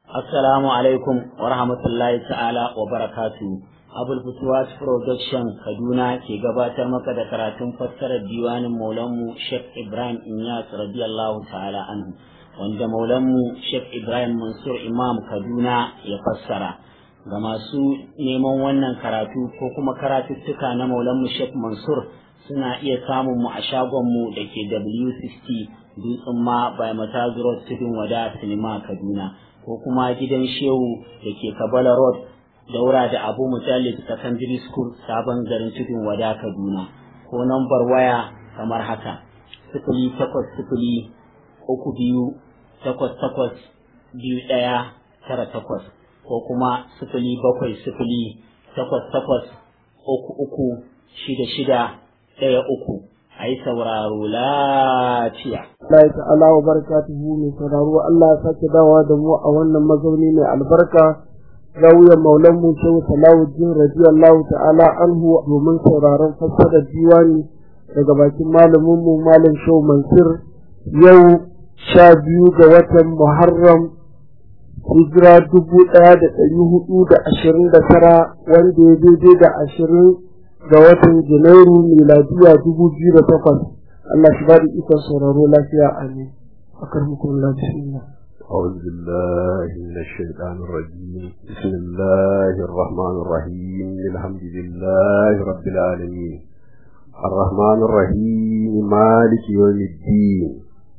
Assalamu alaikum wa rahmatullahi ta'ala wa barakatu. Abul Futuwat Production Kaduna ke gabatar maka da karatun fassarar diwanin Maulanmu Sheikh Ibrahim Inyas radiyallahu ta'ala anhu wanda Maulanmu Sheikh Ibrahim Mansur Imam Kaduna ya fassara. Ga masu neman wannan karatu ko kuma karatuttuka na Maulanmu Sheikh Mansur suna iya samun mu a shagonmu da ke W60 Dutsen ma by Matazu Road Tudun Wada Sinima Kaduna. ko kuma gidan shehu da ke kabala road daura da abu mutallib secondary school sabon garin tudun wada kaduna ko nambar waya kamar haka sifili takwas sifili uku biyu takwas takwas biyu ɗaya tara takwas ko kuma sifili bakwai sifili takwas takwas uku uku shida shida ɗaya uku a yi sauraro lafiya. Allah ta'ala wa barakatuhu mai sauraro Allah ya sake dawa da mu a wannan mazauni mai albarka zawiyar maulan mu shehu Salahuddin radiyallahu ta'ala anhu domin sauraron fassarar diwani daga bakin malamin mu malam shehu Mansur yau sha biyu ga watan Muharram hijira dubu ɗaya da ɗari hudu da ashirin da tara wanda ya daidai da ashirin ga watan Janairu miladiya dubu biyu da takwas. Allah shi ba da ikon sauraro lafiya amin. Akar hukun lafiya. أعوذ بالله من الشيطان الرجيم بسم الله الرحمن الرحيم الحمد لله رب العالمين الرحمن الرحيم مالك يوم الدين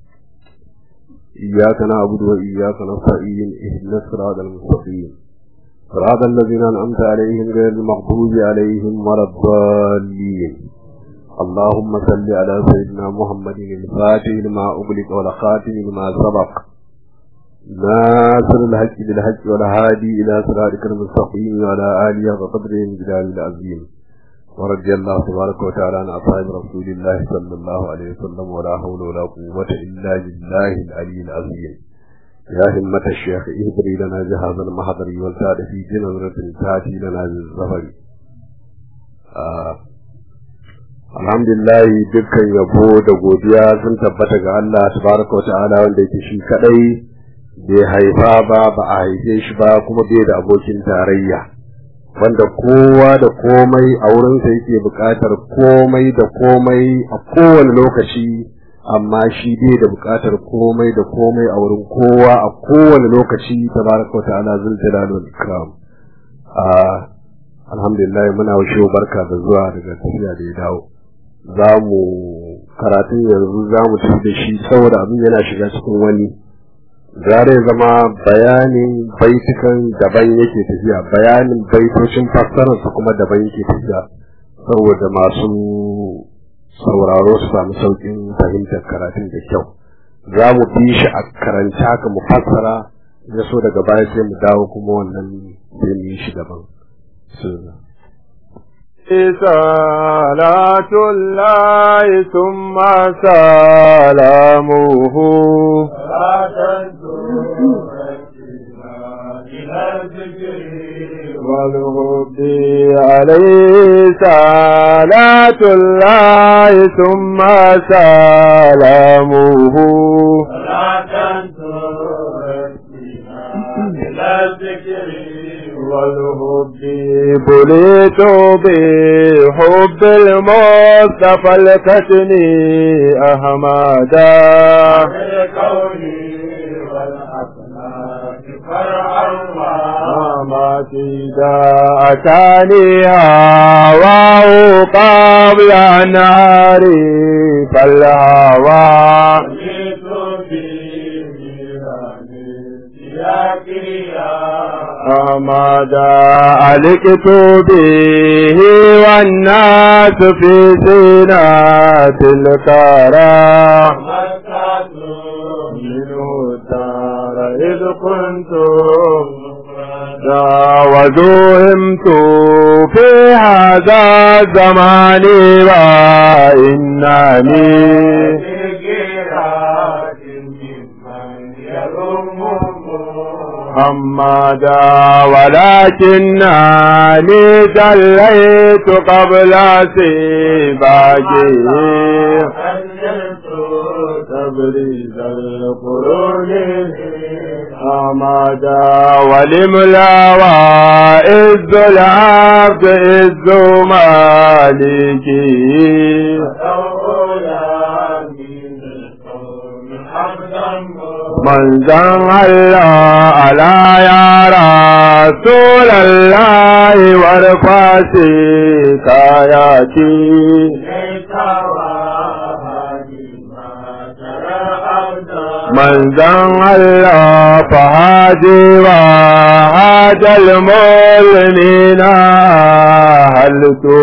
إياك نعبد وإياك نستعين اهدنا الصراط المستقيم صراط الذين أنعمت عليهم غير المغضوب عليهم ولا الضالين اللهم صل على سيدنا محمد الفاتح لما أغلق والخاتم لما سبق ناصر الحق بالحق والهادي إلى صراطك المستقيم وعلى آله وقدره الجلال العظيم ورضي الله تبارك وتعالى عن أصحاب رسول الله صلى الله عليه وسلم ولا حول ولا قوة إلا بالله العلي العظيم يا همة الشيخ اهدري لنا جهاز المحضر والتاد في جنة تاتي لنا بالظفر آه. alhamdulillah dukkan yabo da godiya sun tabbata ga Allah tabaraka wa ta'ala wanda yake shi kadai bai haifa ba ba a haife shi ba kuma bai da abokin tarayya wanda kowa da komai a wurinsa yake buƙatar komai da komai a kowane lokaci amma shi bai da buƙatar komai da komai a wurin kowa a kowane lokaci tabaraka wa ta'ala zul jalal wal ikram alhamdulillah muna wa barka da zuwa daga tafiya da ya dawo za mu karatun yanzu za mu tafi da shi saboda abin yana shiga cikin wani zare zama bayanin baitukan daban yake tafiya bayanin baitocin fassararsa kuma daban yake tafiya saboda masu sauraro su samu sauƙin fahimtar karatun da kyau za mu bi shi a karanta haka mu fassara ya so daga baya sai mu dawo kuma wannan sai mu yi shi daban صلاة الله ثم سلامه والهب عليه صلاة الله ثم سلامه والهب بليت بحب المصطفى الكتني أحمدا ما تيدا أتاني هواه قبل ناري فالهوى ماذا ألقت به والناس في زينات الكرى منه الدار إذ كنت وزوهمت في هذا الزمان وإنني محمدا ولكنني دليت قبل سباجه تبريز القرون أمدا ولملا وإذ العبد إذ مالكي manzan Allah ala ya rasul Allah warfasi kayati manzan Allah fahaji wa hajjal mulmina halittu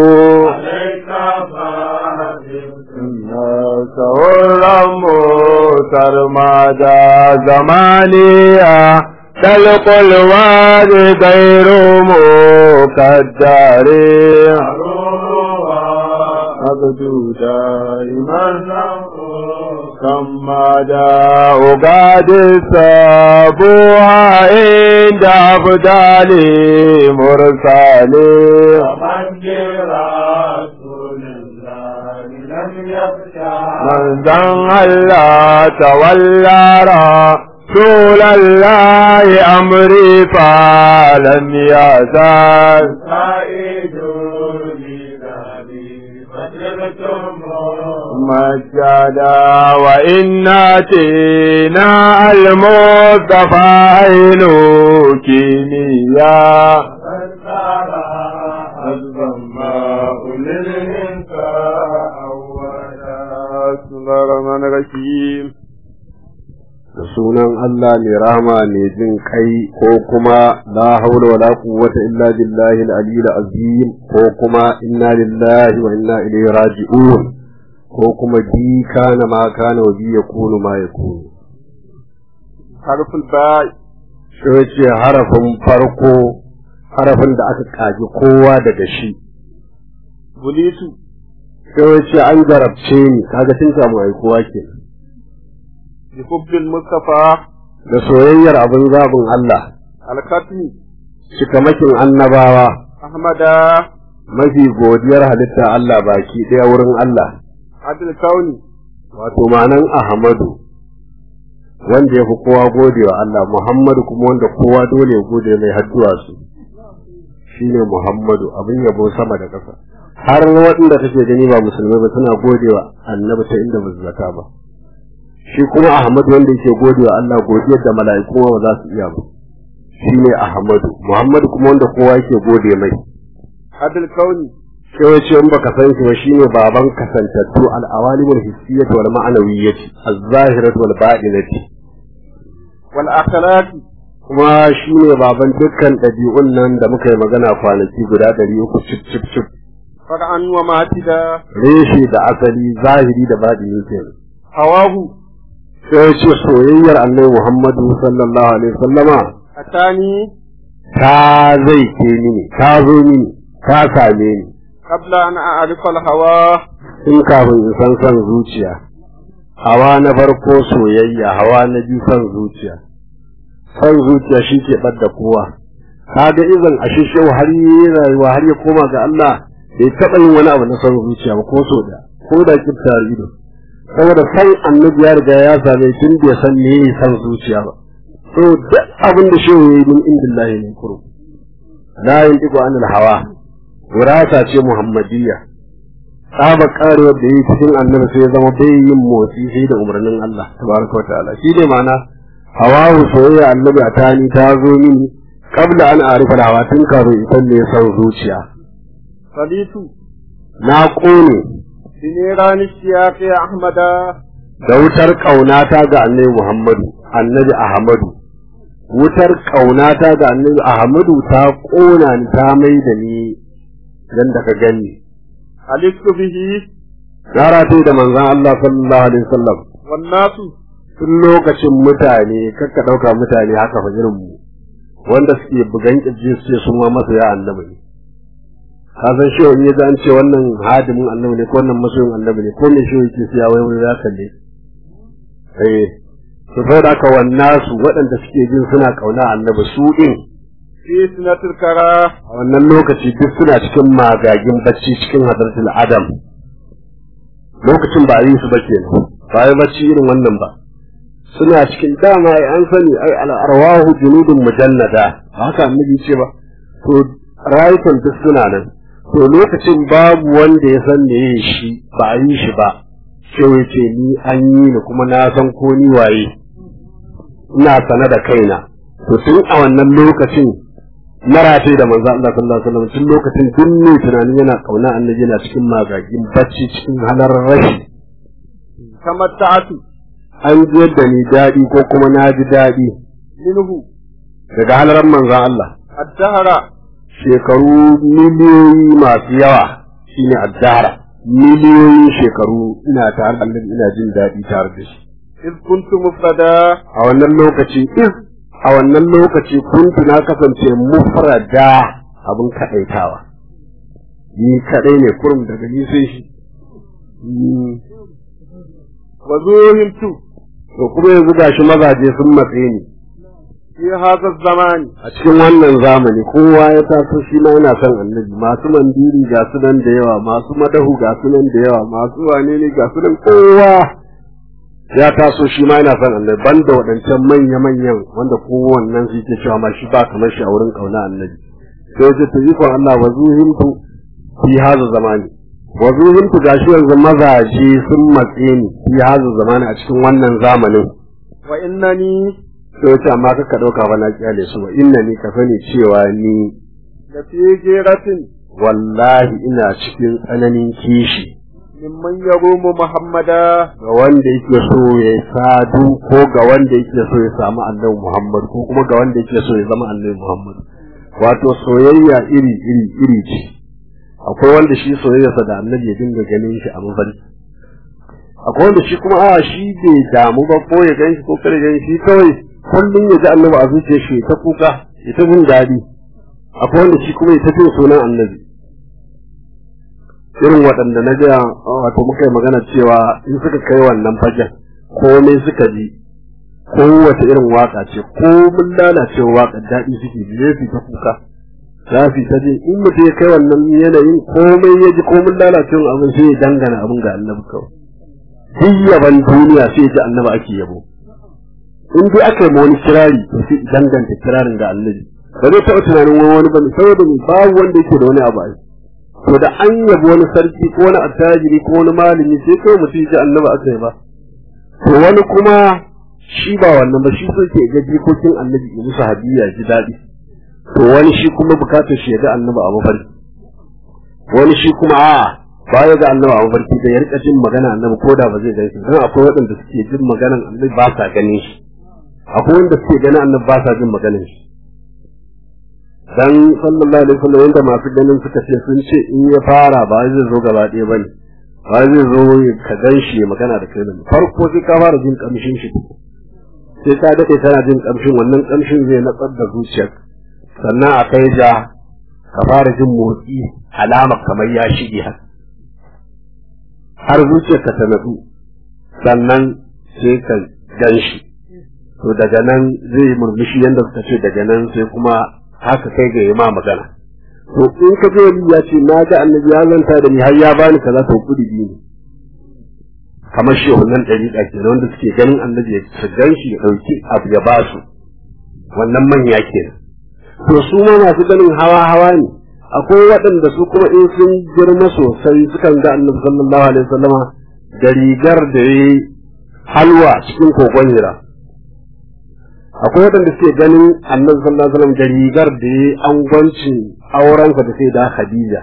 sauran motar da zamaniya talkulwa da gairu mu kaddare abdu da iman kama da ugadi sabuwa inda abdali mursale manzan Allah tawallara رسول الله أمري فلم يزال مجدا وإناتنا المصطفى عين كيميا بسم الله الرحمن الرحيم da sunan Allah mai rahama mai jin kai ko kuma la haula wala quwwata illa billahi al-aliyyil azim ko kuma inna lillahi wa inna ilaihi raji'un ko kuma bi kana ma kana wa bi yakunu ma yakunu harful ba sai ce harafin farko harafin da aka kaji kowa daga shi bulitu sai ce an garabce ni kaga tun samu ai kowa kenan bi hubbil mustafa da soyayyar abin zabin Allah alkatmi cikamakin annabawa ahmada mafi godiyar halitta Allah baki ɗaya wurin Allah adil kauni wato ma'anan Ahmadu wanda ya fi kowa gode wa Allah Muhammadu kuma wanda kowa dole ya gode mai hadduwa su shine Muhammadu abin yabo sama da ƙasa har waɗanda kake gani ba musulmai ba suna gode wa annabi ta inda ba su zata ba shi kuma Ahmadu wanda yake gode wa Allah godiyar da mala'iku ba za su iya ba shine Ahmadu Muhammadu kuma wanda kowa yake gode mai adil kauni sai wace in baka san shi ba shine baban kasantattu al-awalimul hissiyyah wal ma'nawiyyah az-zahirah wal batinah wal akhlaqi kuma shine baban dukkan ɗabi'un nan da muka yi magana kwanaki guda ɗari uku cip cip cip far'an wa matida reshe da asali zahiri da batini kenan hawahu sai wace soyayyar annabi Muhammadu sallallahu alaihi wasallama atani ta zai ke ni ta zo ni ta same ni qabla an a'rifa al-hawa tun kafin in san son zuciya hawa na farko soyayya hawa na biyu son zuciya son zuciya shi ke ɓadda kowa kaga izin a shishe har yi rayuwa har ya koma ga Allah bai taɓa yin wani abu na son zuciya ba ko so da ko da kifta ido saboda san annabi ya riga ya same tun bai san me yi son zuciya ba so duk abin da shehu ya yi min indillahi ne kuro la yantiqu anil hawa wirasa ce muhammadiyya tsaba karewar da yi cikin annabi sai ya zama bai yin motsi sai da umarnin Allah tabaraka wa ta'ala shi ne ma'ana hawahu soyayya annabi a tani ta zo mini kabla an arifa da hawa tun kafin in san me son zuciya salitu na kone binirani siyaqi ahmada da wutar kaunata ga annabi Muhammadu annabi Ahmadu wutar kaunata ga annabi Ahmadu ta kona ni ta mai da ni yanda ka gani alistu bihi na rataye da manzon Allah sallallahu alaihi wasallam wan nasu tun lokacin mutane kakka ɗauka mutane haka fa irin mu wanda suke bugan kirji su ce sun ma masa ya annabi ne ka san shi in ya an ce wannan hadimin annabi ne ko wannan masoyin annabi ne ko me shi yake siya wai wai ya kalle eh to sai da ka wannan su waɗanda suke jin suna kauna annabi su din fi sinatul kara a wannan lokaci duk suna cikin magagin bacci cikin hadratul adam lokacin ba a yi su ba kenan ba ya bacci irin wannan ba suna cikin dama ai an sani ai al'arwahu junudun mujannada haka annabi ce ba to rayukan duk suna nan to lokacin babu wanda ya san me shi ba a yi shi ba sai ya ce ni an yi ni kuma na san ko ni waye ina sana da kaina to tun a wannan lokacin na rataye da manzo Allah sallallahu alaihi wasallam tun lokacin tun ne tunanin yana kauna annabi yana cikin magagin bacci cikin halar rashi kamar ta'atu an ji yadda ni daɗi ko kuma na ji daɗi minhu daga halarar manzon Allah addahara shekaru miliyoyi masu yawa shine addara miliyoyin shekaru ina tare da annabi ina jin daɗi tare da shi iz kuntu mufrada a wannan lokaci iz a wannan lokaci kuntu na kasance mufrada abin kaɗaitawa ni kaɗai ne kurum daga ni sai shi wa zuhimtu to kuma yanzu gashi mazaje sun matse ni fi hadha zamani a cikin wannan zamani kowa ya taso shi ma yana son annabi masu mandiri ga su nan da yawa masu madahu ga su nan da yawa masu wane ne ga su nan kowa ya taso shi ma yana son annabi banda waɗancan manya-manyan wanda kowannen su ke cewa ma shi ba kamar shi a wurin kauna annabi sai ya ce to ikon Allah wa zuhimtu fi haza zamani wa zuhimtu gashi yanzu mazaje sun matse ni fi haza zamani a cikin wannan zamanin wa innani sai ce amma kaka ɗauka ba na kyale su ba inna ni ka sani cewa ni da fi geratin wallahi ina cikin tsananin kishi mimman yarumu muhammada ga wanda yake so ya sadu ko ga wanda yake so ya samu annabi Muhammad ko kuma ga wanda yake so ya zama annabi Muhammad wato soyayya iri iri iri ce akwai wanda shi soyayyarsa da annabi ya dinga ganin shi a mafarki akwai wanda shi kuma a shi bai damu ba ko ya gan shi ko kare gan shi kawai kullum ya ji annabi a zuciyar shi ta kuka ya ta jin daɗi akwai wanda shi kuma ya ta jin sunan annabi irin waɗanda na ga wato muka yi magana cewa in suka kai wannan fagen komai suka ji kowace irin waka ce ko mun lalacewa waka daɗi suke ji su ta kuka za su ta jin in mutum ya kai wannan yanayin komai ya ji ko mun lalacewa abin sai ya dangana abin ga annabi kawai duk yaban duniya sai ya ji annabi ake yabo in dai aka yi ma wani kirari to sai danganta kirarin ga annabi ba zai taɓa tunanin wani wani bane saboda mai babu wanda yake da wani abu ai to da an yabi wani sarki ko wani attajiri ko wani malami sai kawai mutum ji annabi aka yi ba to wani kuma shi ba wannan ba shi so ke ga jikokin annabi ya musu hadiya ji daɗi to wani shi kuma bukatar shi ya ga annabi a mafarki wani shi kuma a'a baya ga annabi a mafarki da ya rika jin magana annabi ko da ba zai gan shi don akwai waɗanda suke jin maganan annabi ba sa ganin shi akwai wanda suke ganin annabi ba sa jin maganin shi dan sallallahu alaihi wasallam yanda masu ganin suka ce sun ce in ya fara ba zai zo gaba ɗaya bane ba zai zo ka gan shi ya magana da kai ne farko sai ka fara jin kamshin shi sai ka dade kana jin kamshin wannan kamshin zai natsar da zuciyar sannan a kai ja ka fara jin motsi alama kamar ya shige haka har zuciyarka ta natsu sannan sai ka gan shi to daga nan zai murmushi yadda suka ce daga nan sai kuma haka kai ga yi ma magana to in ka je wani ya ce na ga annabi ya zanta da ni har ya bani kaza to kudi biyu ne kamar shehunan ɗariƙa ke wanda suke ganin annabi ya su gan shi ya ɗauki abu ya ba su wannan manya kenan to su ma masu ganin hawa hawa ne akwai waɗanda su kuma in sun girma sosai sukan ga annabi sallallahu alaihi wasallama da rigar da ya halwa cikin kogon hira akwai waɗanda suke ganin annabi sallallahu alaihi wasallam da rigar da ya angwancin aurensa da sai da Khadija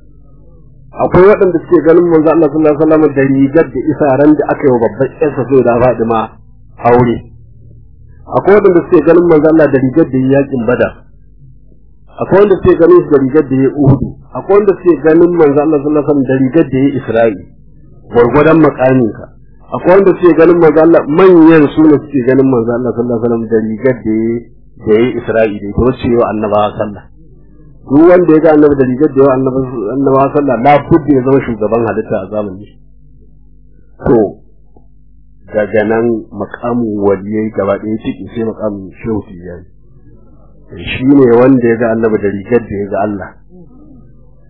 akwai waɗanda suke ganin manzo Allah sallallahu alaihi wasallam da rigar da isaran da aka yi wa babban ƴarsa sai da Fatima aure akwai waɗanda suke ganin manzo Allah da rigar da ya yakin Badar akwai wanda suke ganin shi da rigar da ya Uhudu akwai wanda suke ganin manzo Allah sallallahu alaihi wasallam da rigar da ya Isra'i gwargwadon makaminka akwai wanda suke ganin manzo Allah manyan su ne suke ganin manzo Allah sallallahu alaihi wasallam da rigar da ya da ya Isra'i da ita wacce yau annabawa sallah duk wanda ya ga annabi da rigar da yau annabawa sallah la budda ya zama shugaban halitta a zamanin shi to daga nan makamin waliyai gaba ɗaya ciki sai makamin shehu tijjani shi ne wanda ya ga annabi da rigar da ya ga Allah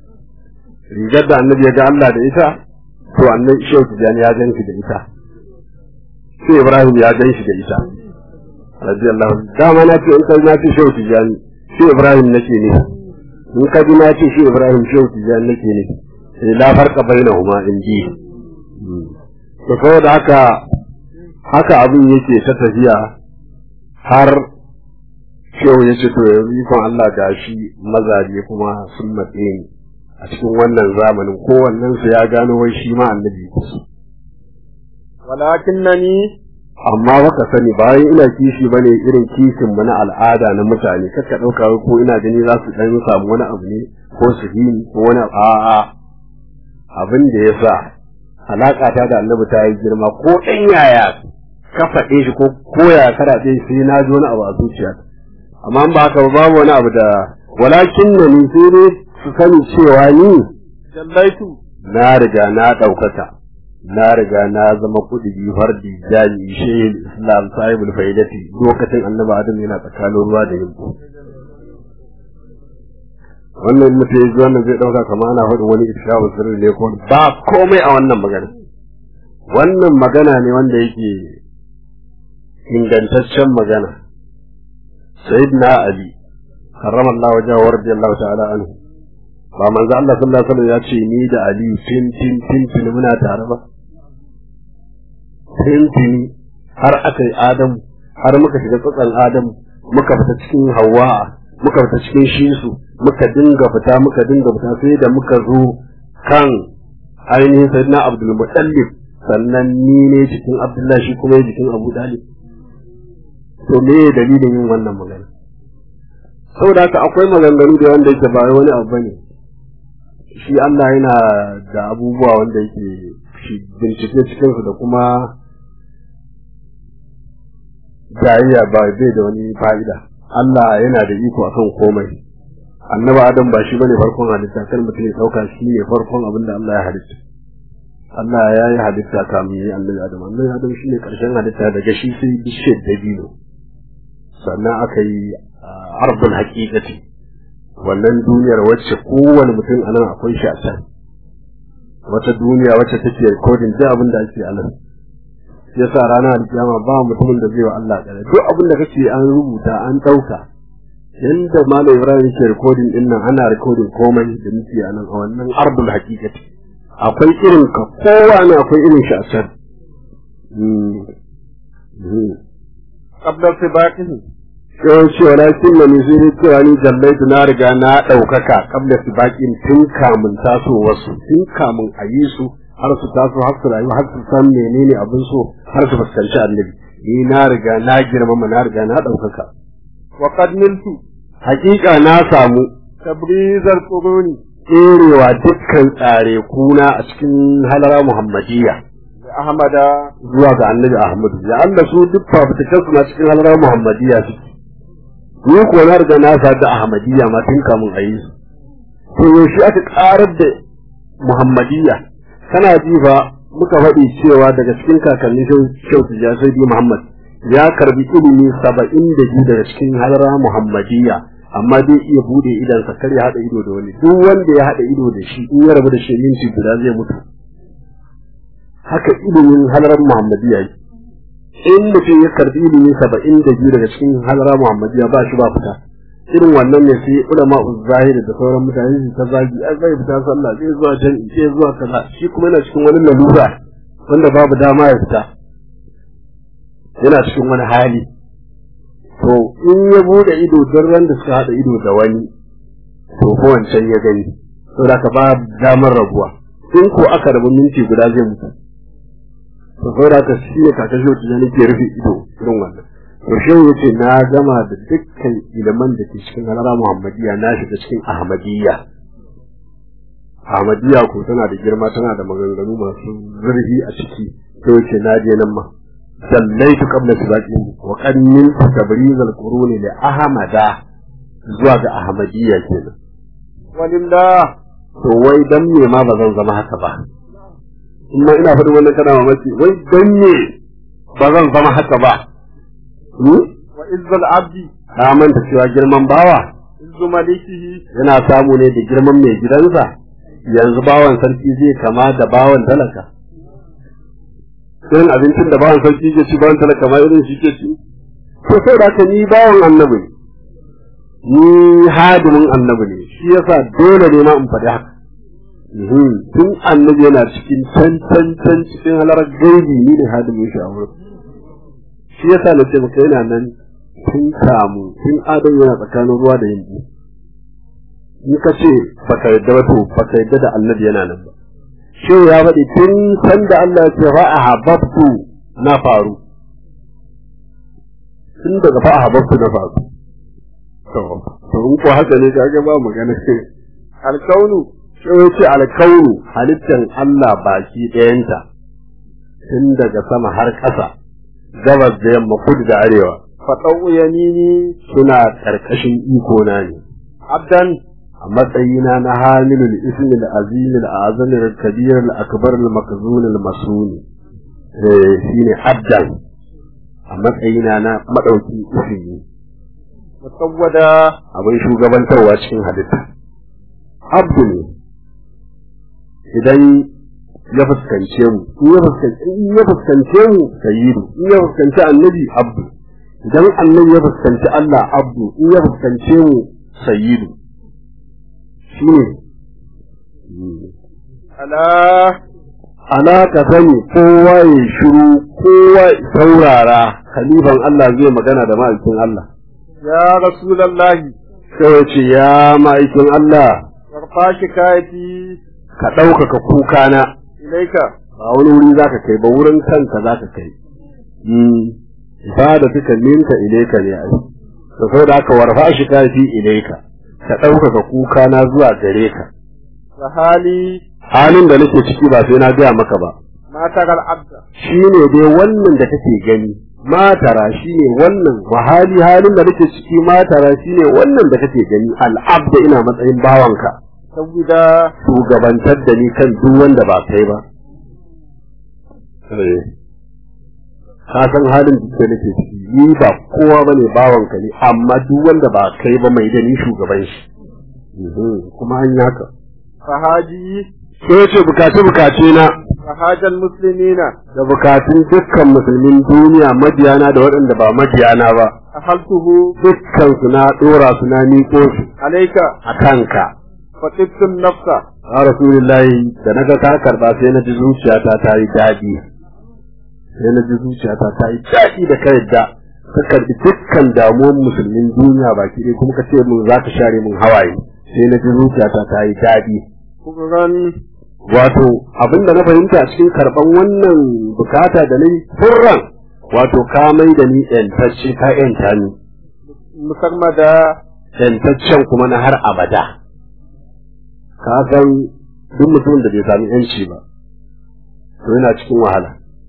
rigar da annabi ya ga Allah da ita to annabi shehu tijjani ya gan da ita sai Ibrahim ya gan shi da ita radiyallahu dama na ce in kai na ce shehu tijani sai Ibrahim nake ne in ka ji na ce shi Ibrahim shehu tijani nake ne sai la farqa bainahuma in ji to saboda haka haka abin yake ta tafiya har shehu ya ce to yanzu ikon Allah ga shi mazaje kuma sun matse ni a cikin wannan zamanin kowannen su ya gano wai shi ma annabi walakinnani amma baka sani bayan ina kishi bane irin kishin mu na al'ada na mutane kaka dauka ko ina gani za su dan samu wani abu ne ko su yi ko wani a'a abin da yasa alaka ta da annabi ta yi girma ko dan yaya ka faɗe shi ko koya karaɗe sai na ji wani abu a zuciya amma ba haka ba babu wani abu da walakin na ni sai dai su sani cewa ni jallaitu na riga na ɗaukaka na riga na zama kudi fardi jami shehin islam sahibul faidati lokacin annabi adam yana tsakanin ruwa da yimbo wannan mutum ya ji wannan zai ɗauka kamar ana faɗin wani ishabu sirri ne ko ba komai a wannan magana wannan magana ne wanda yake ingantaccen magana sayyidina ali karrama Allah wajen wa radiyallahu ta'ala anhu ba manzo Allah sallallahu alaihi wasallam ya ce ni da ali tin tin tin tin muna tare ba tin tin har aka yi adam har muka shiga tsatsan adam muka fita cikin hawa muka fita cikin shisu muka dinga fita muka dinga fita sai da muka zo kan ainihin sayyidina abdul mutallib sannan ni ne cikin abdullahi shi kuma jikin abu dalib to me dalilin yin wannan magana saboda haka akwai maganganu da wanda yake ba wani abu bane shi Allah yana da abubuwa wanda yake shi bincike cikin su da kuma jayayya ba bai da wani fa'ida Allah yana da iko akan komai annabi Adam ba shi bane farkon halitta kar mutum ya dauka shi ne farkon abin da Allah ya halitta Allah ya yi halitta kamin yi annabi Adam annabi Adam shi ne karshen halitta daga shi sai bishiyar dabino sannan aka yi ardul haqiqati wannan duniyar wacce kowane mutum a nan akwai shi a can wata duniya wacce take recording duk abin da ake a nan yasa ranar alkiyama ba mutumin da zai wa Allah kare duk abin da kake an rubuta an dauka yanda malam Ibrahim yake recording din nan ana recording komai da muke a nan a wannan ardul haqiqati akwai irin ka kowa ne akwai irin shi a can qabla sibaqihi yawan cewa na kin na sai dai cewa ni jallaitu na riga na ɗaukaka kabla su baƙin tun kamun taso wasu tun kamun a yi su har su taso har su rayu har su san menene abin so har su fuskanci annabi ni na riga na girmama na riga na ɗaukaka wa qad niltu hakika na samu tabrizal quruni tserewa dukkan tsare kuna a cikin halara muhammadiyya da ahmada zuwa ga annabi ahmadu ya Allah su duk fafutukansu na cikin halara muhammadiyya suke ni ko na riga na sa da ahmadiyya ma tun kamun a yi su to yaushe aka karar da muhammadiyya kana ji ba muka faɗi cewa daga cikin kakanni shau ya sai muhammad ya karbi ilimi saba'in da biyu daga cikin halara muhammadiyya amma dai iya bude idansa kar ya haɗa ido da wani duk wanda ya haɗa ido da shi in ya rabu da shi minti guda zai mutu haka ilimin halarar muhammadiyya yake in mutum ya karbi ilimi saba'in da biyu daga cikin halara muhammadiya ba shi ba fita irin wannan ne sai ulama zahiri da sauran mutane su ta zagi ai zai fita sallah zai zuwa jami'i zai zuwa kaza shi kuma yana cikin wani lalura wanda babu dama ya fita yana cikin wani hali to in ya bude ido don ran da suka haɗa ido da wani to ko wancan ya gani saboda ka ba damar rabuwa in ko aka rabu minti guda zai mutu to saboda haka shi ne kaka shi wata nake rufe ido irin wannan to shi yace na gama da dukkan iliman da ke cikin halara muhammadiya na shiga cikin ahmadiyya ahmadiyya ko tana da girma tana da maganganu masu zurfi a ciki to yace na je nan ma sallaitu qabla sibaqin wa qad min tabriz al-qurun li ahmada zuwa ga ahmadiyya kenan walillah to wai dan me ma ba zan zama haka ba kuma ina faɗin wannan kana mamaki wai dan ne ba zan zama haka ba wa izzal abdi ka manta cewa girman bawa izzu malikihi yana samu ne da girman mai gidansa yanzu bawan sarki zai kama da bawan talaka irin abincin da bawan sarki ke ci bawan talaka ma irin shi ke ci to sai da ni bawan annabi ne ni hadimin annabi ne shi yasa dole ne ma in faɗi haka tun annabi yana cikin can can can cikin halarar gaibi ni ne hadimin shi a wurin shi yasa na ce maka yana nan tun kamu tun adam yana tsakanin ruwa da yanzu in ka ce baka yadda ba to baka yadda da annabi yana nan ba shi ya faɗi tun san da Allah ya ce ra'a hababtu na faru tun daga fa hababtu na faru to to in ko haka ne kaga ba magana alkaunu shi ya ce alkaunu halittan Allah baki ɗayanta tun daga sama har ƙasa gabas da yamma kudu da arewa faɗau yamini suna ƙarƙashin iko na ne abdan a matsayina na hamilul ismil azim al azam al kabir al akbar al makzun al masun eh shine abdan a matsayina na madauki ismi musawwada abin shugabantarwa cikin halitta abdu ne idan ya fuskance mu in ya fuskance in ya fuskance mu sayyidu in ya fuskanci annabi abdu idan annabi ya fuskanci Allah abdu in ya fuskance mu sayyidu shine ala ala ka sani kowa ya shiru kowa ya saurara khalifan Allah zai magana da ma'aikin Allah ya rasulallahi sai ya ce ya ma'aikin Allah warfa shikayati ka ɗaukaka kukana ilaika ba wani wuri za ka kai ba wurin kanka za ka kai ba da suka minka ilaika ne ai to sai da aka warfa shi kafi ilaika ka ɗaukaka kukana zuwa gare ka wa hali halin da nake ciki ba sai na gaya maka ba matar abda shi ne dai wannan da kake gani matara shi ne wannan wahali halin da nake ciki matara shi ne wannan da kake gani al'abda ina matsayin bawanka saboda shugabantar da ni kan duk wanda ba kai ba ka san halin da nake ciki ni ba kowa bane bawanka ne amma duk wanda ba kai ba mai da ni shugaban shi kuma an yaka fahaji sai ce bukace bukace na fahajal muslimina da bukatun dukkan musulmin duniya mabiyana da waɗanda ba mabiyana ba ahaltuhu dukkan su na dora su na miƙo su alaika a kanka fatibtun nafsa ya rasulullahi da na ga ka karba sai na ji zuciyata ta yi daɗi sai na ji zuciyata ta yi daɗi da ka yadda ka karbi dukkan damuwan musulmin duniya baki ɗaya kuma ka ce mun za ka share mun hawaye sai na ji zuciyata ta yi daɗi kuran wato abin da na fahimta a cikin karɓan wannan bukata da na yi furran wato ka mai da ni ƴantacce ka ƴanta ni musarmada ƴantaccen kuma na har abada ka san duk mutumin da bai sami ƴanci ba to yana cikin wahala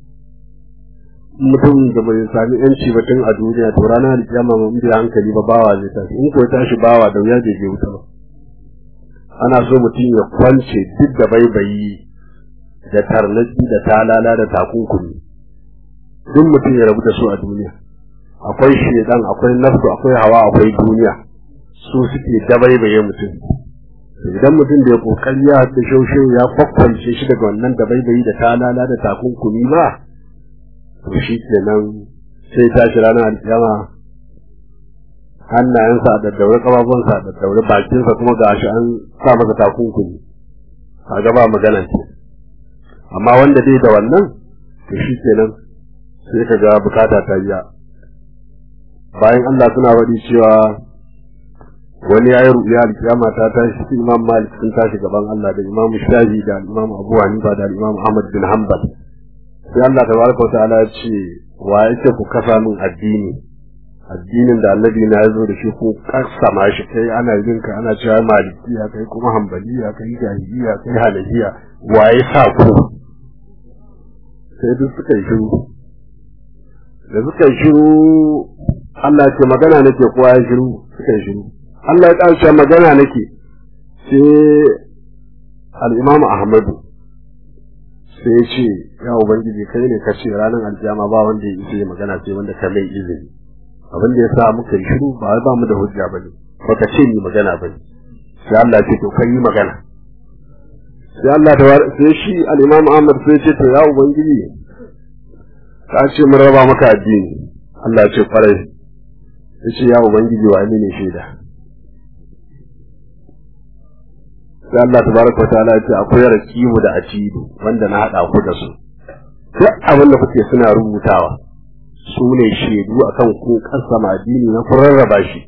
mutum da bai sami ƴanci ba tun a duniya to ranar alkiyama mun bi hankali ba bawa zai tashi in ko ya tashi bawa da wuya bai je wuta ba ana so mutum ya kwance duk da baibayi da tarnaki da talala da takunkumi duk mutum ya rabu da su a duniya akwai shedan akwai nafsu akwai hawa akwai duniya su suke dabaibaye mutum idan mutum da ya kokari ya haɗa shaushe ya kwakwance shi daga wannan dabaibayi da talala da takunkumi ba to shi kenan sai tashi ranar alkiyama hannayensa a daddaure kafafunsa a daddaure bakinsa kuma ga shi an sa masa takunkumi kaga ba magana ce amma wanda dai da wannan to shi kenan sai ka ga bukata ta biya bayan Allah suna wadi cewa wani ya yi ru'ya alkiyama ta tashi su imam malik sun tashi gaban Allah da imam shafi da imam abu hanifa da imam ahmad bin hanbal sai Allah tabaraka wa ta'ala ya ce wa yake ku kasa min addini addinin da annabi na ya zo da shi ko kasama shi kai ana yin ka ana cewa malikiya kai kuma hanbaliya kai jahiliya kai hanafiya waye sa ku sai duk suka yi shiru da suka yi shiru Allah ce magana nake kowa ya shiru suka yi shiru Allah ya ƙarshe magana nake sai al-Imam Ahmadu sai ya ce ya ubangiji kai ne ka ce ranar aljama ba wanda ya isa magana sai wanda ka mai izini abin da ya sa muka yi shiru ba ba mu da hujja ba ne ba ka ce ni magana ba ne sai Allah ce to kai yi magana sai Allah ta sai shi al-Imam Ahmad sai ce to ya ubangiji ka ce mun raba maka addini Allah ya ce kwarai ya ce ya ubangiji wa ne shaida sai Allah tabaraka wa ta'ala ya ce akwai rakibu da atidu wanda na hada ku da su duk abin da kuke suna rubutawa su ne shaidu akan ku kasama addini na kun rarraba shi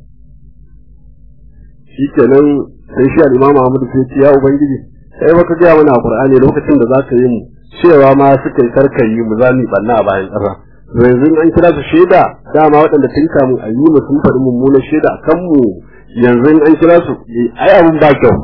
shikenan sai shi al-Imam Ahmad sai ce ya ubangiji sai baka ga mana a Qur'ani lokacin da zaka yi mu cewa ma suka yi karkayi mu za mu banna a bayan ƙasa yanzu an kira su shaida dama waɗanda tun kamun a yi mu sun faɗi mummunan shaida a kan mu yanzu an kira su ai abin ba kyau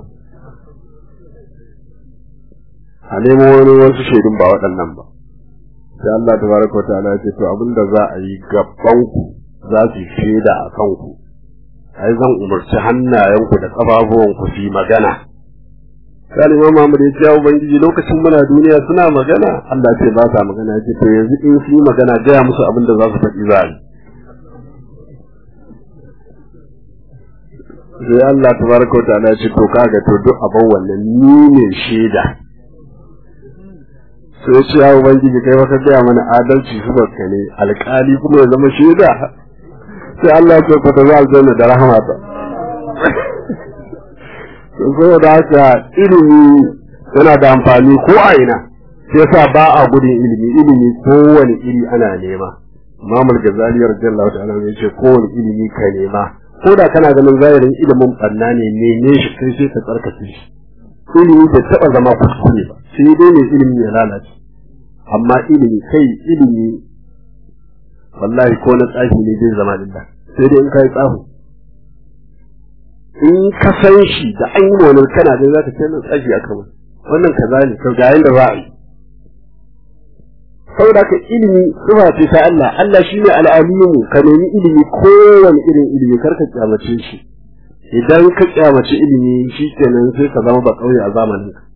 a nemo wani wasu shaidun ba waɗannan ba sai Allah tabaraka wa ta'ala ya ce to abinda za a yi gaban ku za su shaida a kanku ai zan umarci hannayenku da ƙafafuwanku su yi magana sai Imam Muhammad ya ce ubangiji lokacin muna duniya suna magana Allah ce ba sa magana ce to yanzu in su yi magana gaya musu abin da za su faɗi za yi sai Allah tabaraka wa ta'ala ya ce to kaga to duk abin wannan ni ne shaida sai ce ya ubangiji kai baka gaya mana adalci su ka ne alƙali kuma ya zama shaida sai Allah ya ce ku ta za aljanna da rahmata saboda haka ilimi yana da amfani ko a ina sai yasa ba a gudun ilimi ilimi kowane iri ana nema Imam Al-Ghazali radiyallahu ta'ala ya ce kowane ilimi ka nema ko da kana ganin zahirin ilimin banna ne neme shi kai sai ka tsarkake shi ilimi bai taba zama kuskure ba sai dai ne ilimi ya lalace amma ilimi kai ilimi wallahi ko na tsafi ne zai zama lillah sai dai in kai tsafi in ka san shi da an yi wani kana da za ka ce nan tsaji a kama wannan kaza ne to ga yanda za a yi saboda ka ilimi sifa ce ta Allah Allah shine al'alimu ka nemi ilimi kowane irin ilimi kar ka kyamace shi idan ka kyamace ilimi shi kenan sai ka zama ba kauye a zamanin ka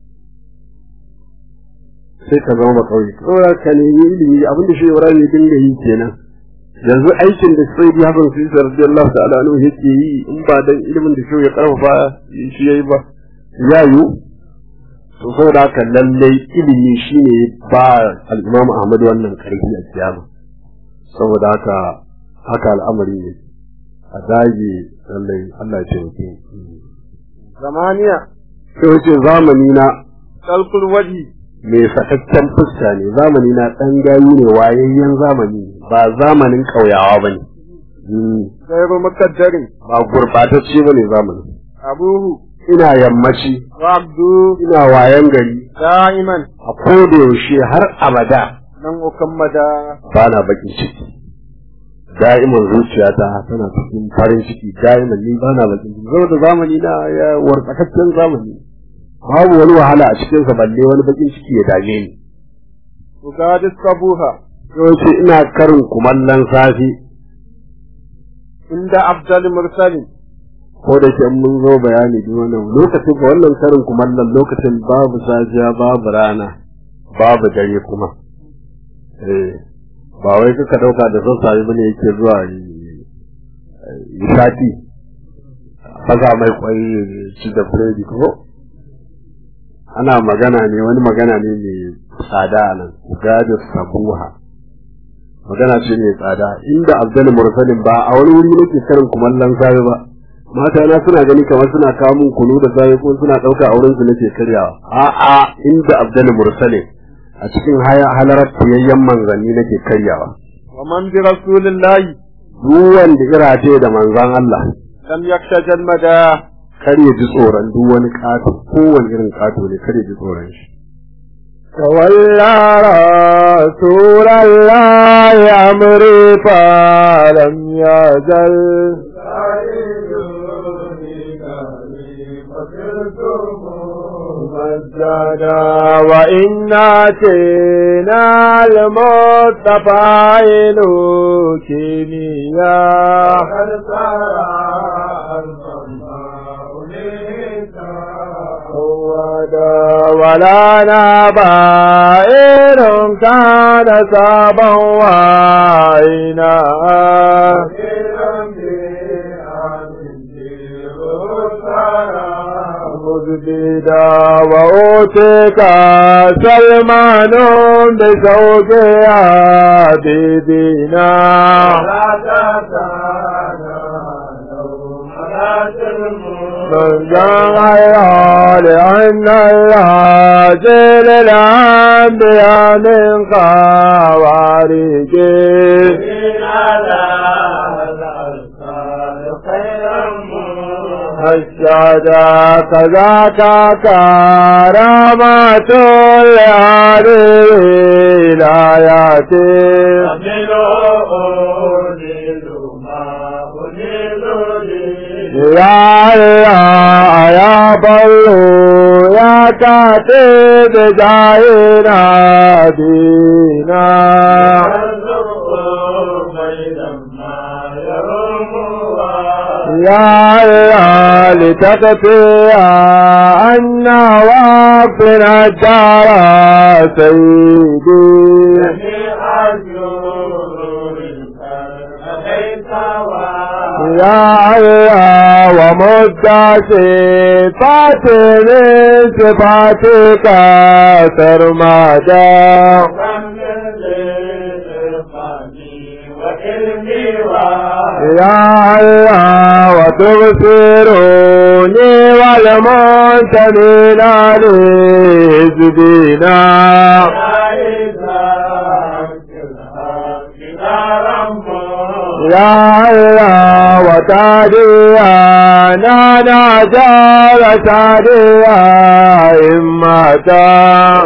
sai ka zama ba kauye saboda ka nemi ilimi abin da shi Ibrahim ya dinga yi kenan yanzu aikin da sai bi hakan sai radiyallahu ta'ala anhu yake yi in ba dan ilimin da shi ya karfafa shi yayi ba ya yi to saboda haka lallai ilimi shine ba al-Imam Ahmad wannan karfi a kiyama saboda haka haka al'amari ne a dage lallai Allah ya taimake zamaniya sai wace zamani na kalkul waji mai sakakken fuska ne zamani na ɗan gayu ne wayayyen zamani ba zamanin ƙauyawa ba ne gairu makaddarin ba gurɓatacce ba ne zamani abuhu ina yammaci wa abdu ina wayan gari da'iman a koda yaushe har abada nan ukammada ba na bakin ciki da'iman zuciyata tana cikin farin ciki da'iman ni ba na bakin ciki saboda zamani na ya wartsakaccen zamani babu wani wahala a cikinsa balle wani bakin ciki ya dame ni ugadis kabuha yawanci ina karin kumallon safi inda abdal mursalin ko da ke mun zo bayani duk wannan lokacin ba wannan karin kumallon lokacin babu safiya babu rana babu dare kuma eh ba wai kuka dauka da sassafe bane yake zuwa yi sati fasa mai kwai ci da biredi ko ana magana ne wani magana ne mai tsada a nan gada sabuha magana ce mai tsada inda abdul mursalin ba a wani wuri nake karin kumallon safe ba mata na suna gani kamar suna kawo min kunu da safe ko suna dauka a wurin su nake karyawa a'a inda abdul mursalin a cikin halarar fiyayyen manzanni nake karyawa wa man bi rasulillahi duk wanda irace da manzan Allah lam yaksha jalmada kar ya ji tsoron duk wani ƙato kowane irin ƙato ne kar ya ji tsoron shi تولى رسول الله أمري فلم يزل مجدا وإن أتينا المصطفى كيميا ولا نبائر كان سابا وعينا أزبدا وأوتيك سلمان بزوجها بيبينا من جمعها لأن الله جل الأنبياء من خوارجه السادة كذاك كرامة لهذه الآيات يا الله يا بلو يا كاتب جاهنا دينا يا الله لتكفي أن وقتنا الدار سيدي يا الله ومد صفات من صفاتك سرمدا يا الله وتبصروني والمنتمين لحزبنا يا الله وتهدينا نجال سعديا إمتا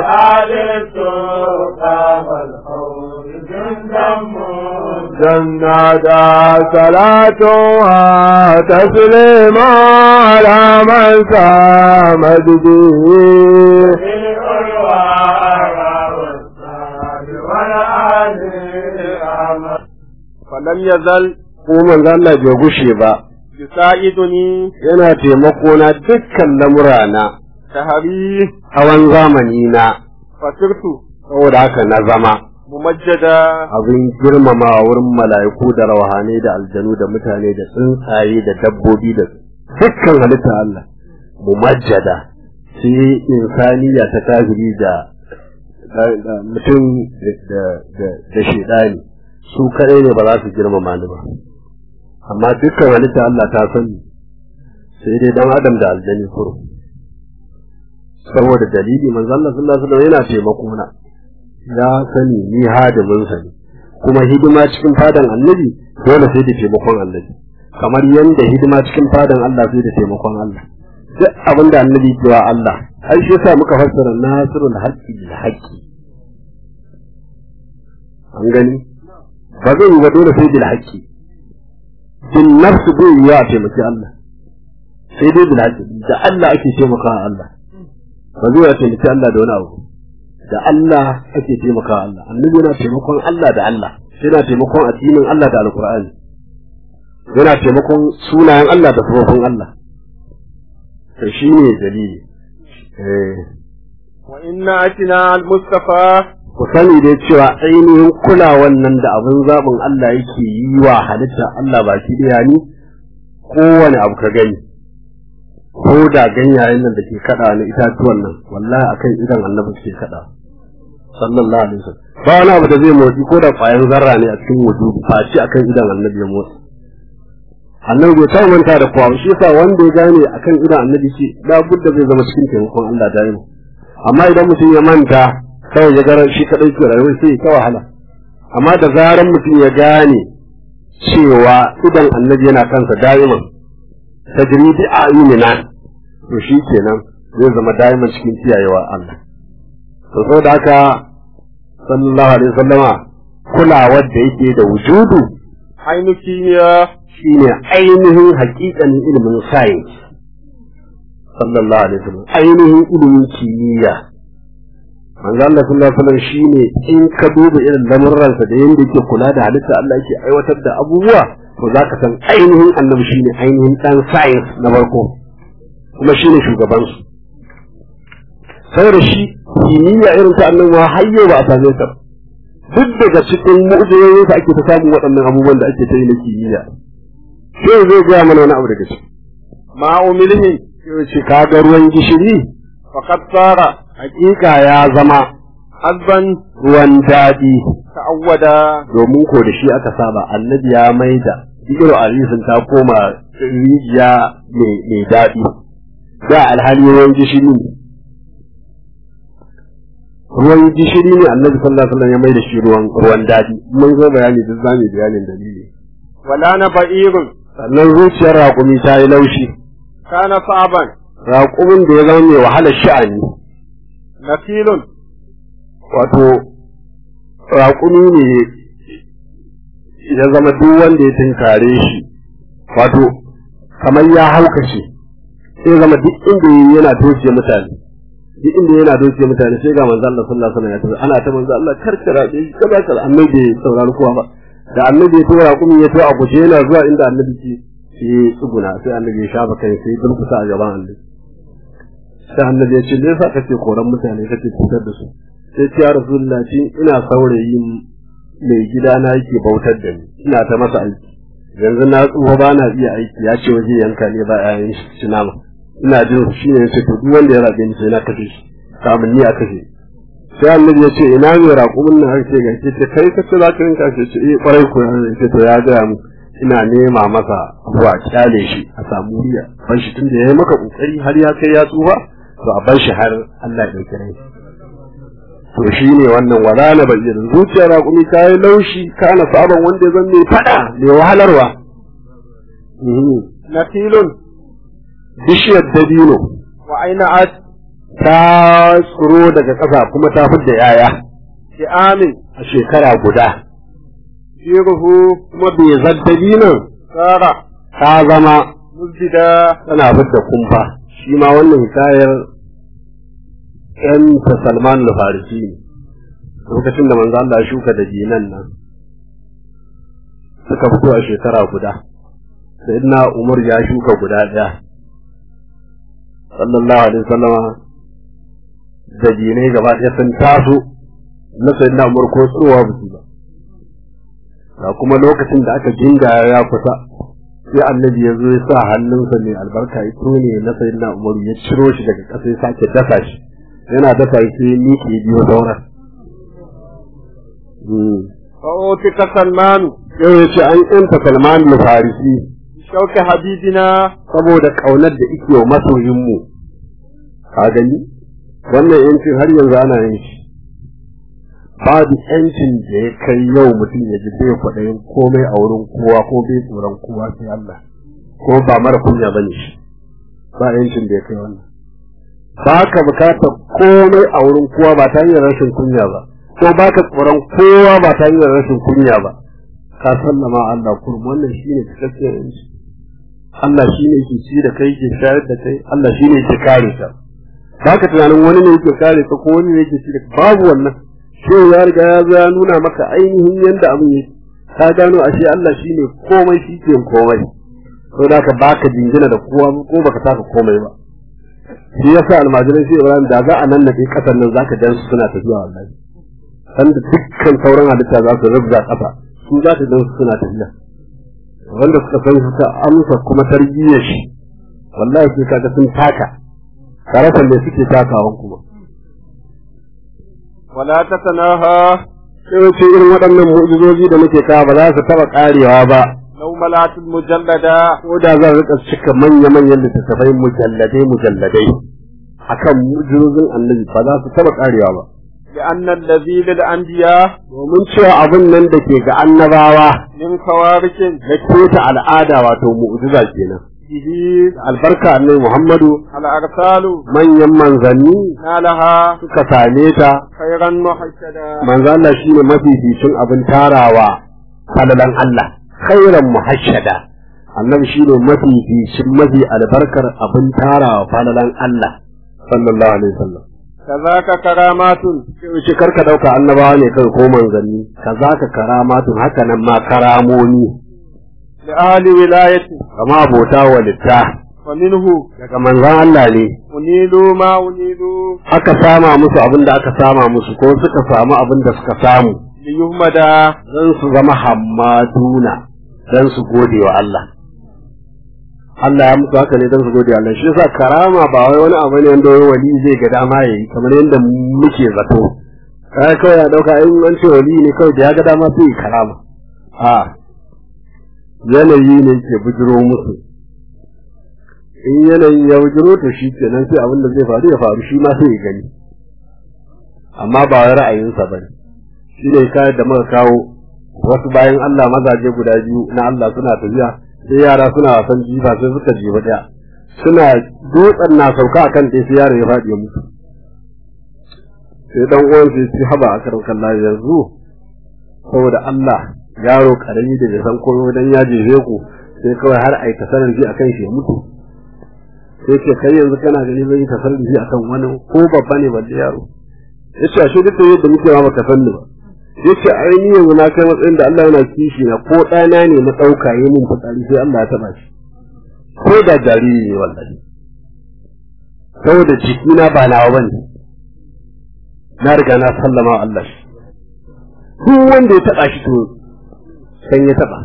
جنة صلاتها تسليم على من سامد به falam ya zal ko manzo Allah bai gushe ba yusa'iduni yana taimako na dukkan lamurana tahari hawan zamani na fasirtu saboda haka na zama mumajjada abin girmama wurin mala'iku da rawahane da aljanu da mutane da tsuntsaye da dabbobi da dukkan halitta Allah mumajjada sai insaniya ta kafiri da mutum da da shedani su kare ne ba za su girmama ni ba amma dukkan halitta Allah ta sani sai dai dan adam da aljani kuro saboda dalili manzo Allah sallallahu alaihi wasallam yana taimako na ya sani ni hadimin sa ne kuma hidima cikin fadan annabi dole sai da taimakon annabi kamar yanda hidima cikin fadan Allah sai da taimakon Allah duk abin da annabi ke wa Allah har shi yasa muka fassara nasrul haqqi bil haqqi an gani ba zai yi ba dole sai bil haqqi bin nafsu bai yi wa taimaki Allah sai dai bil haqqi da Allah ake taimakawa Allah ba zai yi taimaki Allah da wani abu da Allah ake taimakawa Allah annabi yana taimakon Allah da Allah yana taimakon addinin Allah da alqur'ani yana taimakon sunayen Allah da sifofin Allah to shine dalili eh wa inna atina al-mustafa ku sani dai cewa ainihin kulawan nan da abin zaɓin Allah yake yi wa halitta Allah baki ɗaya ni kowane abu ka gani ko da ganyayen nan da ke kaɗa na itatuwan nan wallahi akan idan annabi suke kaɗa sallallahu alaihi wasallam ba wani abu da zai motsi ko da ƙwayar zarra ne a cikin wujudu face akan idan annabi ya motsi annabi bai taɓa manta da kowa shi yasa wanda ya gane akan idan annabi ce da budda zai zama cikin taimakon Allah daima amma idan mutum ya manta kawai ya gara shi kadai ke rayuwa sai ta wahala amma da zaran mutum ya gane cewa idan annabi yana kansa da'iman tajri bi ayunina to shi kenan zai zama da'iman cikin kiyayewa Allah to saboda haka sallallahu alaihi wasallama kulawar da yake da wujudu ainu kimiyya shine ainihin hakikanin ilimin science sallallahu alaihi wasallam ainihin ilimin kimiyya manzo Allah sallallahu alaihi wasallam shine in ka duba irin lamurransa da yanda yake kula da halitta Allah yake aiwatar da abubuwa to zaka san ainihin annabi shine ainihin dan science na farko kuma shine shugaban su saboda shi kimiyya irin ta annabi ma har yau ba a same ta duk daga cikin mu'jizoyin ake ta samun waɗannan abubuwan da ake ta yi na kimiyya sai zai gaya mana wani abu daga ciki ma umilhi sai ce kaga ruwan gishiri faqad sara hakika ya zama azban ruwan daɗi ta'awwada domin ko da shi aka saba annabi ya maida igiru alisin ta koma rijiya mai daɗi da alhali ruwan gishiri ne ruwan gishiri ne annabi sallallahu alaihi wasallam ya maida shi ruwan ruwan daɗi mun zo bayani duk zamu bayanin dalili wala na ba'irun sannan zuciyar raƙumi ta yi laushi kana sa'ban raƙumin da ya zama mai wahalar sha'ani nasilun wato raƙumi ne ya zama duk wanda ya tunkare shi wato kamar ya haukace sai zama duk inda yana doke mutane duk inda yana doke mutane sai ga manzo Allah sallallahu alaihi wasallam ya tafi ana ta manzo Allah karkara da shi kaza kaza annabi bai saurari kowa ba da annabi ya tura raƙumi ya to a guje yana zuwa inda annabi ke sai tsuguna sai annabi ya shafa kai sai dulkusa a gaban annabi sai annabi ya ce me yasa kake koran mutane kake cutar da su sai ce ya rasulullah shi ina saurayin mai gida na yake bautar da ni ina ta masa aiki yanzu na tsufa ba na iya aiki ya ce waje yanka ne ba yayin shi nama ina jin shi ne yace to duk wanda ya rabe ni sai na kashe shi kamun ni a kashe sai annabi ya ce ina mai raƙumin nan ake ga ce kai ka ce za ka yanka shi ce eh kwarai ko ya ce to ya gaya mu ina nema masa zuwa kyale shi a samu riya ban shi tunda yayi maka kokari har ya kai ya tsufa to a bar shi har Allah ya dauke rai to shi ne wannan wala na bayyana zuciyar raƙumi ta yi laushi kana sabon wanda zan mai fada mai wahalarwa nasilun bishiyar dabino wa aina at ta tsiro daga ƙasa kuma ta fidda yaya bi amin a shekara guda shiruhu kuma bai zan dabinon sara ta zama muzbida tana fidda kumfa shi ma wannan hikayar ‘yan ta Salman al-Farisi ne, lokacin da manzo Allah ya shuka da jinan nan suka fito a shekara guda, sai na Umar ya shuka guda ɗaya, sallallahu alaihi wasallama da jinai gaba ɗaya sun taso na sai na Umar ko tsowa ba su ba. Ga kuma lokacin da aka jinga ya kusa, sai annabi ya zo ya sa hannunsa mai albarka ya tone na sayyidina Umar ya ciro shi daga ƙasa ya sake dasa shi. yana dafa sai miki biyo sauran. fa'otika salmanu Yau ya ce an ‘yanta Salman Farisi shauke habibina saboda ƙaunar da ike wa masoyinmu. Ka gani? Wannan ‘yancin har yanzu ana yin shi. Babu ‘yancin da ya kai yau mutum ya ji bai kwaɗayin komai a wurin kowa ko bai tsoron kowa sai Allah. Ko ba mara kunya ba ne shi. Ba ‘yancin da ya kai wannan. ba ka bukatar komai a wurin kowa ba ta hanyar rashin kunya ba ko ba ka tsoron kowa ba ta hanyar rashin kunya ba ka sallama Allah kurum wannan shine cikakken yanci Allah shine ke ci da kai ke shayar da kai Allah shine ke kare ka ba ka tunanin wani ne yake kare ka ko wani ne yake ci da babu wannan shi ya riga ya zo ya nuna maka ainihin yanda abin yake ka gano ashe Allah shine komai shi ke komai saboda ka baka jingina da kowa ko baka taka komai ba shi yasa almajiran shi Ibrahim da za a nan nade kasar nan zaka dan su suna tafiya wallahi san da dukkan sauran halitta za su rubza kasa su za ta dan su suna tafiya wanda suka san su ta amsa kuma tarbiyyar shi wallahi sai kaga sun taka karatan da suke takawan kuma wala tatanaha sai wace irin waɗannan mu'jizozi da muke kawo ba za su taɓa ƙarewa ba law malatul mujallada ko da zan rika cika manya-manyan littattafai mujalladai mujalladai akan mu'jizozin annabi ba za su taɓa ƙarewa ba لأن الذي للأنبياء domin cewa abin nan da ke ga annabawa من خوارق na keta al'ada wato mu'jiza kenan به albarka annabi Muhammadu الأرسال manyan manzanni نالها suka same ta خيرا محسدا manzo Allah shine mafificin abin tarawa falalan Allah khairan muhashshada annabi shine mafificin mafi albarkar abin tarawa falalan Allah sallallahu alaihi wasallam كذاك كرامات shi karka dauka annabawa ne kai ko manzanni kazaka karamatun haka nan ma karamomi لأهل ولايته kama abota walitta ومنه daga manzon Allah ne أنيلوا ما أنيلوا aka sama musu abin da aka sama musu ko suka samu abin da suka samu ليهمدا don su zama hammaduna don su gode wa Allah Allah ya musu haka ne don su gode Allah shi yasa karama ba wai wani abu ne wanda wai wali zai ga dama yayi kamar yadda muke zato kai kawai ya dauka in an ce wali ne kawai da ya ga dama sai ya karama a yanayi ne ke bujiro musu in yanayi ya bujiro to shi kenan sai abin da zai faru ya faru shi ma sai ya gani amma ba wai ra'ayinsa ba ne shi ne kayan da muka kawo wasu bayan Allah mazaje guda biyu na Allah suna tafiya sai yara suna wasan jifa sai suka jiba daya suna dutsen na sauka akan dai sai yaro ya faɗi ya mutu sai dan uwan sai ci haba a karin kalla yanzu saboda Allah yaro karami da bai san komai dan ya jefe ku sai kawai har ai tasarar ji akan shi ya mutu sai ce kai yanzu kana gani zai yi tasarar ji akan wani ko babba ne balle yaro yace ashe duk yadda muke ma baka san ni ba yace ai ni yanzu na kai matsayin da Allah yana kishi na ko ɗana ne na ɗauka yi min fitsari sai Allah ya taɓa shi ko da jariri ne wallahi saboda jikina ba nawa bane na riga na sallama wa Allah shi duk wanda ya taɓa shi to san ya taɓa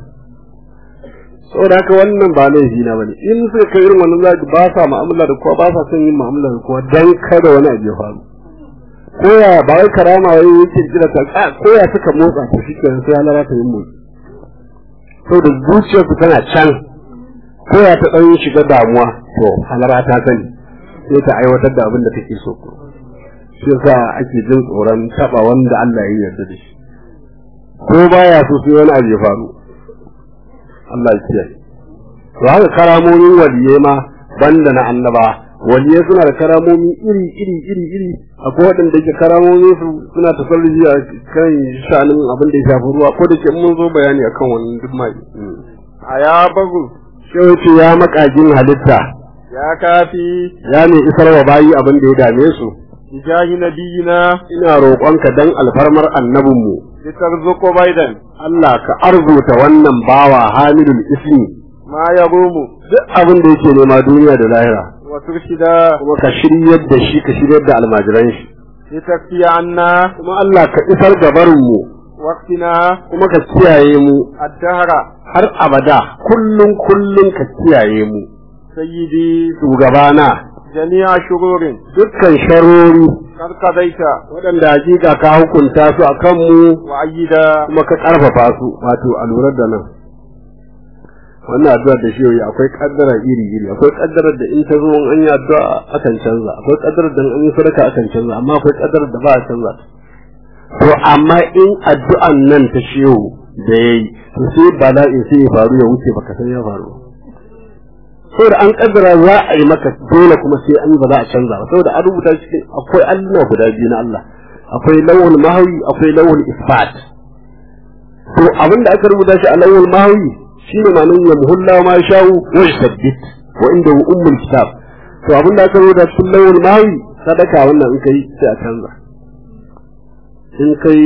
saboda haka wannan ba laifi na bane in suka kai irin wannan zaki ba sa mu'amala da kowa ba sa son yin mu'amala da kowa dan kada wani abu ya faru koya ba wai karama wai yake jira ta a koya suka motsa to shi kenan sai halara ta yi motsi saboda zuciyarsu tana can koya ta ɗan shiga damuwa to halara ta sani sai ta aiwatar da abin da take so shi yasa ake jin tsoron taɓa wanda Allah ya yarda da shi ko baya so sai wani abu ya faru Allah ya kiyaye to haka karamomin waliyai ma banda na annaba waliyai suna da karamomi iri iri iri iri akwai waɗanda ke karamomi su suna tasarrufi a kan sha'anin abin da ya shafi ruwa ko da ke mun zo bayani akan wannan duk mai a ya bagu sai ce ya makagin halitta ya kafi ya ne isar wa bayi abin da ya dame su hijahi nabiyina ina roƙonka dan alfarmar annabinmu litarzuqu baidan Allah ka arzuta wannan bawa hamilul ismi ma yarumu duk abin da yake nema duniya da lahira wa turshida kuma ka shiryar da shi ka shiryar da almajiran shi litakfiya anna kuma Allah ka isar da barinmu waqtina kuma ka kiyaye mu ad-dahra har abada kullum kullum ka kiyaye mu sayyidi shugabana jami'a shururin dukkan sharori kar qadaita waɗanda hakika ka hukunta su a kanmu wa ayyida kuma ka ƙarfafa su wato a lura da nan wannan addu'ar da shi yi akwai kaddara iri iri akwai kaddarar da in ta zo an yi addu'a akan canza akwai kaddarar da an yi sadaka akan canza amma akwai kaddarar da ba a canza to amma in addu'an nan ta shehu da yayi to sai bala'in sai ya faru ya wuce baka san ya faru saboda an kaddara za a yi maka dole kuma sai an yi ba za a canza ba saboda an rubuta cikin akwai alluna guda biyu na Allah akwai lawul mahawi akwai lawul isfat to abinda aka rubuta shi a lawul mahawi shine ma'anar ya muhulla ma sha'u wa yusabbit wa inda ummul kitab to abinda aka rubuta cikin lawul mahawi sadaka wannan in kai sai a canza in kai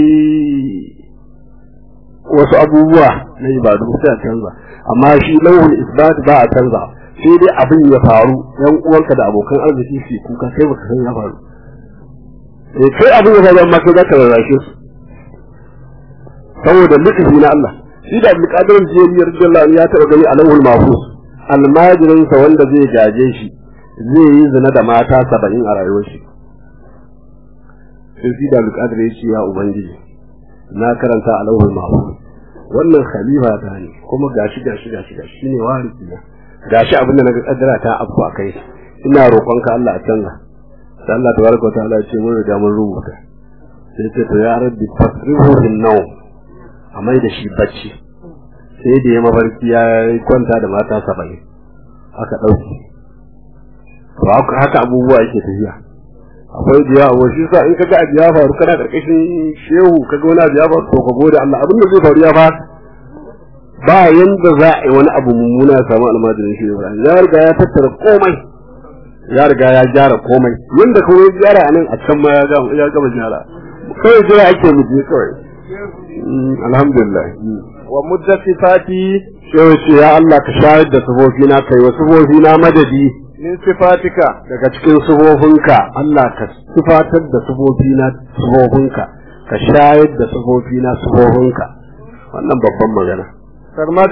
wasu abubuwa na ibadu sai a canza amma shi lawul isbat ba a canza sai dai abin ya faru yan uwanka da abokan arziki su kuka kai baka san ya faru eh kai abin ya faru amma kai zaka rarrashe su saboda lutufi na Allah shi da Abdul Qadir Jiyari radiyallahu anhu ya taba gani a lawul mahfuz almajirin sa wanda zai gaje shi zai yi zina da mata 70 a rayuwar shi sai shi da Abdul Qadir ya ce ya ubangiji na karanta a lawul mahfuz wannan khalifa ta ne kuma gashi gashi gashi gashi shine warisi na gashi abin da naga kaddara ta abu a kai ina roƙonka Allah a canza sai Allah tabaraka ta'ala ya ce mun riga mun rubuta sai ce to ya rabbi fasrihu bin nawm a mai da shi bacci sai da ya mafarki ya kwanta da mata saba'in aka ɗauki to haka abubuwa yake tafiya akwai biya a shi sa in kaga abu ya faru kana karkashin shehu kaga wani abu ya faru to ka gode Allah abin da zai faru ya faru ba yanda za a yi wani abu mummuna ya samu almajirin shi Ibrahim ya riga ya tattara komai ya riga ya gyara komai yanda kuma ya gyara a nan a can ma ya gama ya gama gyara kawai jira ake mu je kawai alhamdulillah wa mudda sifati sai ce ya Allah ka shayar da sufofi na kai wa sufofi na madadi min sifatika daga cikin sufofinka Allah ka sifatar da sufofi na sufofinka ka shayar da sufofi na sufofinka wannan babban magana sarmadan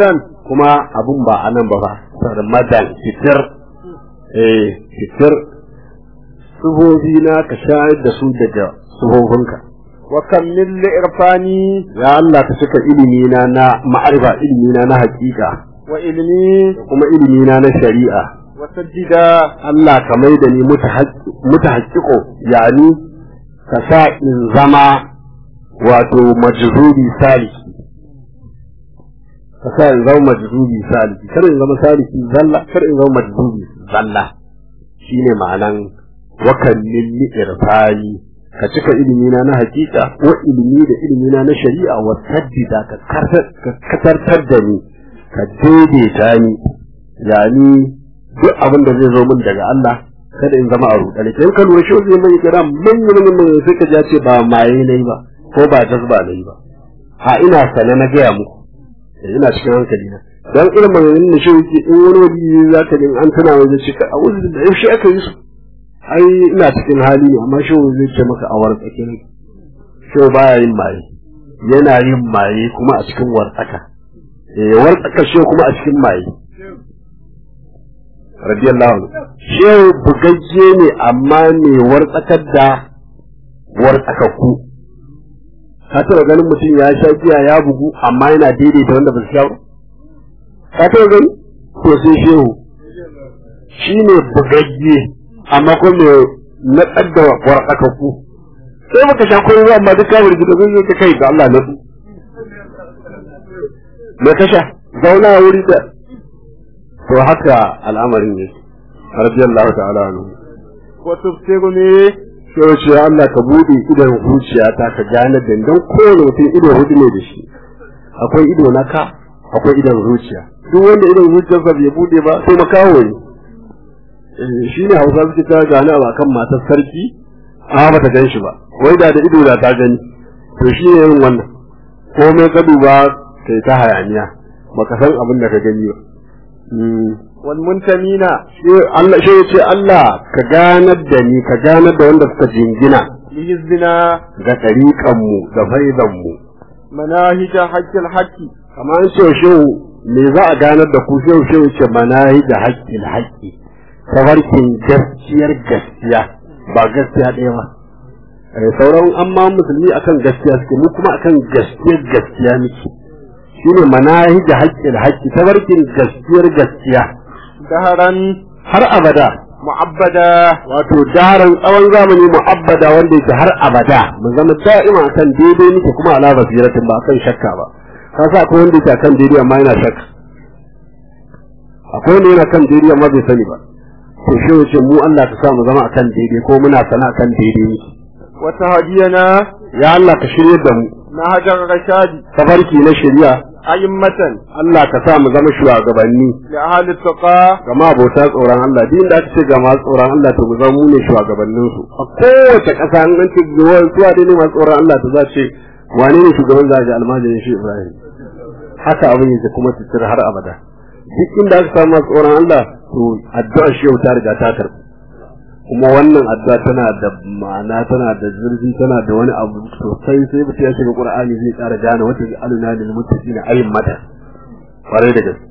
kuma abun ba a nan ba ba sarmadan fitir eh fitir sufofi na ka shayar da su daga sufofinka wa kammil li irfani ya Allah ka cika ilimi na na ma'arifa ilimi na na hakika wa ilmi da kuma ilimi na na shari'a wa sajjida Allah ka mai da ni mutahaqqiqo yani ka sa in zama wato majzubi saliki ka sa in zama majzubi saliki kar in zama saliki zalla kar in zama majzubi zalla shine ma'anan wakan lilli irfani ka cika ilimina na hakika wa ilimi da ilimina na shari'a wa saddida ka katartar da ni ka daidaita ni yani duk abin da zai zo min daga Allah kada in zama a rudani in ka lura shi zai mai kira manyan manyan sai ka ja ce ba maye nayi ba ko ba jazba nayi ba a ina sane na gaya muku ina cikin hankali na dan irin maganganun da shi yake in wani wani za ka din an tana wajen shi ka a wurin da yaushe aka yi su ai ina cikin hali ne amma shi zai ce maka a war tsakin shi baya yin maye yana yin maye kuma a cikin wartsaka eh wartsaka shi kuma a cikin maye radiyallahu anhu shi bugagge ne amma ne wartsakar da wartsakakku ka taɓa ganin mutum ya sha giya ya bugu amma yana daidaita wanda ba su sha ba ka taɓa gani to sai shehu shi ne bugagge amma ko me na tsadda wartsakakku sai muka sha koyo amma duk kawai da zai ka kai da Allah na su me ka sha zauna wuri da to haka al'amarin ne radiyallahu ta'ala anhu wa tufsiru ne sai ce Allah ka bude idon zuciyata ka gane da dan kowane mutum ido hudu ne da shi akwai ido na ka akwai idon zuciya duk wanda idon zuciyarsa bai bude ba sai makawo ne shi ne hausa suke ta gane a kan matar sarki a ba ta gan shi ba wai da da ido da ta gani to shi ne yin wannan komai ka duba kai ta hayaniya baka san abin da ka gani ba wal muntamina Allah shi ya ce Allah ka ganar da ni ka ganar da wanda suka jingina li hizbina ga ɗariƙan mu da faidan mu manahija haqqil haqqi kamar ce shi me za a ganar da ku shi shi ce manahi da haƙƙin haƙƙi tafarkin gaskiyar gaskiya ba gaskiya ɗaya ba sauran amma musulmi akan gaskiya suke mu kuma akan gaskiyar gaskiya muke shine manahi da haƙƙin haƙƙi tafarkin gaskiyar gaskiya daharan har abada mu'abbada wato daren tsawon zamani mu'abbada wanda yake har abada mu zama da'ima akan daidai muke kuma ala basiratin ba akan shakka ba ka sa akwai wanda yake akan daidai amma yana shakka akwai wanda yana kan daidai amma bai sani ba to shi wace mu Allah ka sa mu zama akan daidai ko muna sana akan daidai muke wa tahdiyana ya Allah ka shirye da mu nahajar rashadi tafarki na shari'a a'immatan Allah ka sa mu zama shugabanni li ahli taqa ga abota tsoron Allah din da aka ce ga masu tsoron Allah to mu zama mu ne shugabannin su a kowace ƙasa an an ce zuwa zuwa dai ne masu tsoron Allah to za ce wane ne shugaban za ga almajirin shi Ibrahim haka abin yake kuma tsira har abada duk inda aka samu masu tsoron Allah to addu'a shi yau ta riga ta karɓi kuma wannan addu'a tana da ma'ana tana da zurfi tana da wani abu sosai sai mutum ya shiga Qur'ani zai ƙara gane wata aluna lil muttaqina ayin mata kwarai da gaske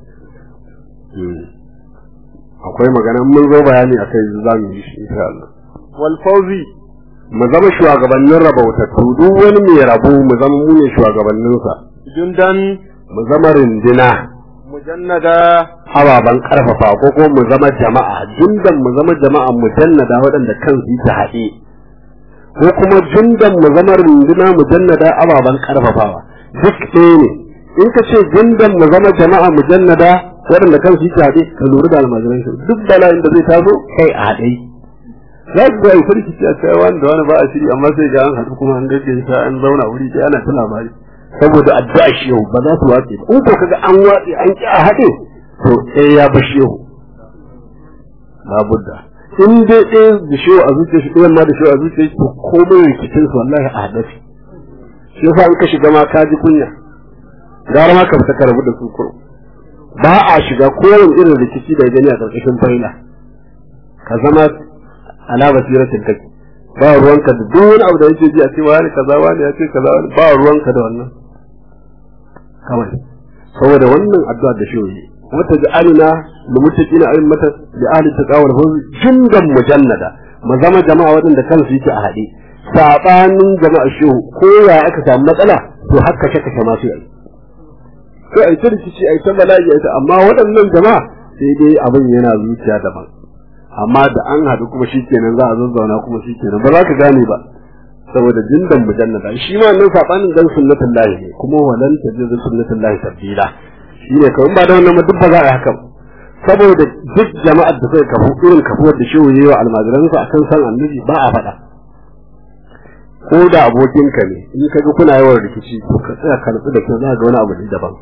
akwai magana mun zo bayani akai za mu yi shi insha Allah wal fawzi mu zama shugabannin rabautattu duk wani mai rabo mu zama mu ne shugabanninsa jundan mu zama rindina mujannada ababen karfafa ko ko mu zama jama'a jundan mu zama jama'a mujannada waɗanda kansu yi ta haɗe ko kuma jundan mu zama runduna mujannada ababen karfafawa duk ɗaya ne in ka ce jundan mu zama jama'a mujannada waɗanda kansu yi ta haɗe ka lura da almajiran shi duk bala'in da zai taso kai a haɗe za ku ga isar ki a kai wani da wani ba a shiri amma sai ga an haɗu kuma an gaggaisa an zauna wuri ɗaya ana ta labari saboda addu'a shi yau ba za su watse ba in ko kaga an watse an ki a haɗe to sai ya bar shehu labudda in dai ɗaya da shehu a zuciya shi ɗayan ma da shehu a zuciya shi to komai rikicin su wallahi a haɗe shi shi yasa in ka shiga ma ka ji kunya gara ma ka fita ka rabu da su kuro ba a shiga kowane irin rikici da gani a ƙarƙashin faila ka zama ala basiratin kake ba ruwanka da duk wani abu da yake ji a ce wani kaza wani ya ce kaza wani ba ruwanka da wannan kawai saboda wannan addu'a da shi wata ja'alina lumuttaqina a'immata li ahli taqwa wal fawz jundan mujannada mu zama jama'a waɗanda kansu yake a haɗe sabanin jama'a shehu ko ya aka samu matsala to haka kashe kashe masu yi sai ai ta rikici ai ta bala'i ai amma waɗannan jama'a sai dai abin yana zuciya daban amma da an haɗu kuma shikenan za a zazzauna kuma shikenan ba za ka gane ba saboda jindan mujannada shi ma nan sabanin dan sunnatullahi ne kuma walan tajidu sunnatullahi tabdila shi ne kawai ba da wannan duk ba za a yi haka saboda duk jama'ar da suka kafu irin kafuwar da shehu yayi wa almajiransa akan san annabi ba a faɗa ko da abokinka ne in ka ga kuna yawan rikici to ka tsaya ka nutsu da kyau za ga wani abu ne daban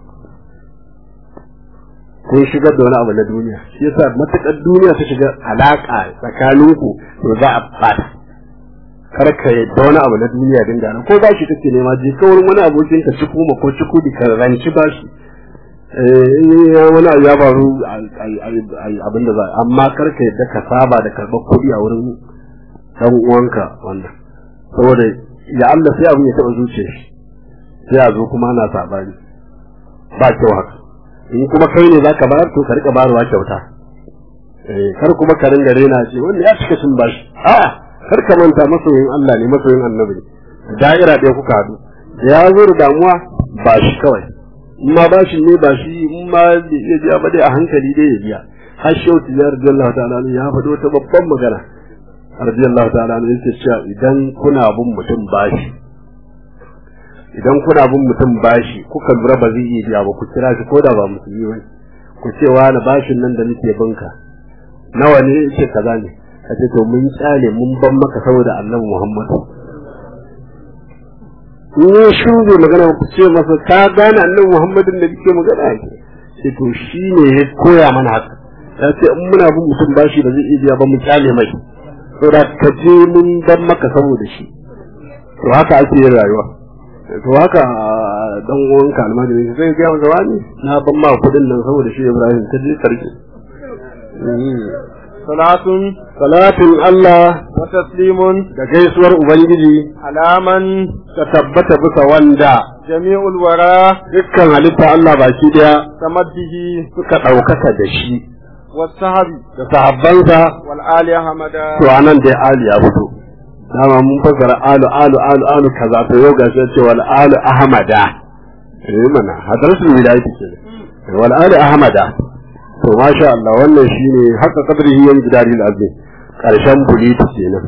kun shigar da wani abu na duniya shi yasa matakar duniya ta shiga alaka tsakaninku to za a fada kar ka yadda wani abu na duniya dinga nan ko ba shi kake nema je ka wurin wani abokin ka ciku ma ko ciku di ka ranci ba shi eh wani abu ya faru abin da za amma kar ka yadda ka saba da karɓar kuɗi a wurin dan uwanka wannan saboda ya Allah sai abin ya taɓa zuciyar shi sai a zo kuma ana sabani ba kyau haka in kuma kai ne zaka bayar to ka rika bayarwa kyauta eh kar kuma ka ringa rena ce wanda ya cika cin bashi a'a kar ka manta masoyin Allah ne masoyin Annabi ne da'ira ɗaya kuka haɗu ya zo da damuwa ba shi kawai in ma bashi ne ba shi in ma bai iya biya ba dai a hankali dai ya biya har shehu tijjar radiyallahu ta'ala ya faɗo wata babban magana radiyallahu ta'ala yake cewa idan kuna bin mutum bashi idan kuna bin mutum bashi kuka lura ba zai iya biya ba ku kira shi ko da ba musulmi ba ku ce wa na bashin nan da nake binka nawa ne yace kaza ne ka ce to mun tsale mun ban maka saboda annabi Muhammad in ya shuge magana ku ce masa ka gane annabi Muhammadin da kike magana yake sai to shine ya koya mana haka ya ce in muna bin mutum bashi ba zai iya biya ba mu tsale mai saboda ka je mun ban maka saboda shi to haka ake yin rayuwa to haka dan uwan ka almajiri sai ga masa wani na ban ma kudin nan saboda shi Ibrahim ta je karki salatun salatin Allah wa taslimun da gaisuwar ubangiji alaman ta tabbata bisa wanda jami'ul wara dukkan halitta Allah baki daya tamaddihi suka ɗaukaka da shi wasahabi da sahabbansa wal ali ahmada to anan dai Ali ya fito dama mun fasara alu alu alu alu kaza to yau gashi ce wal alu ahmada eh mana hadratul wilayati ke wal alu ahmada to masha Allah wannan shine haka kadrihi yan gidari azim karshen buliti kenan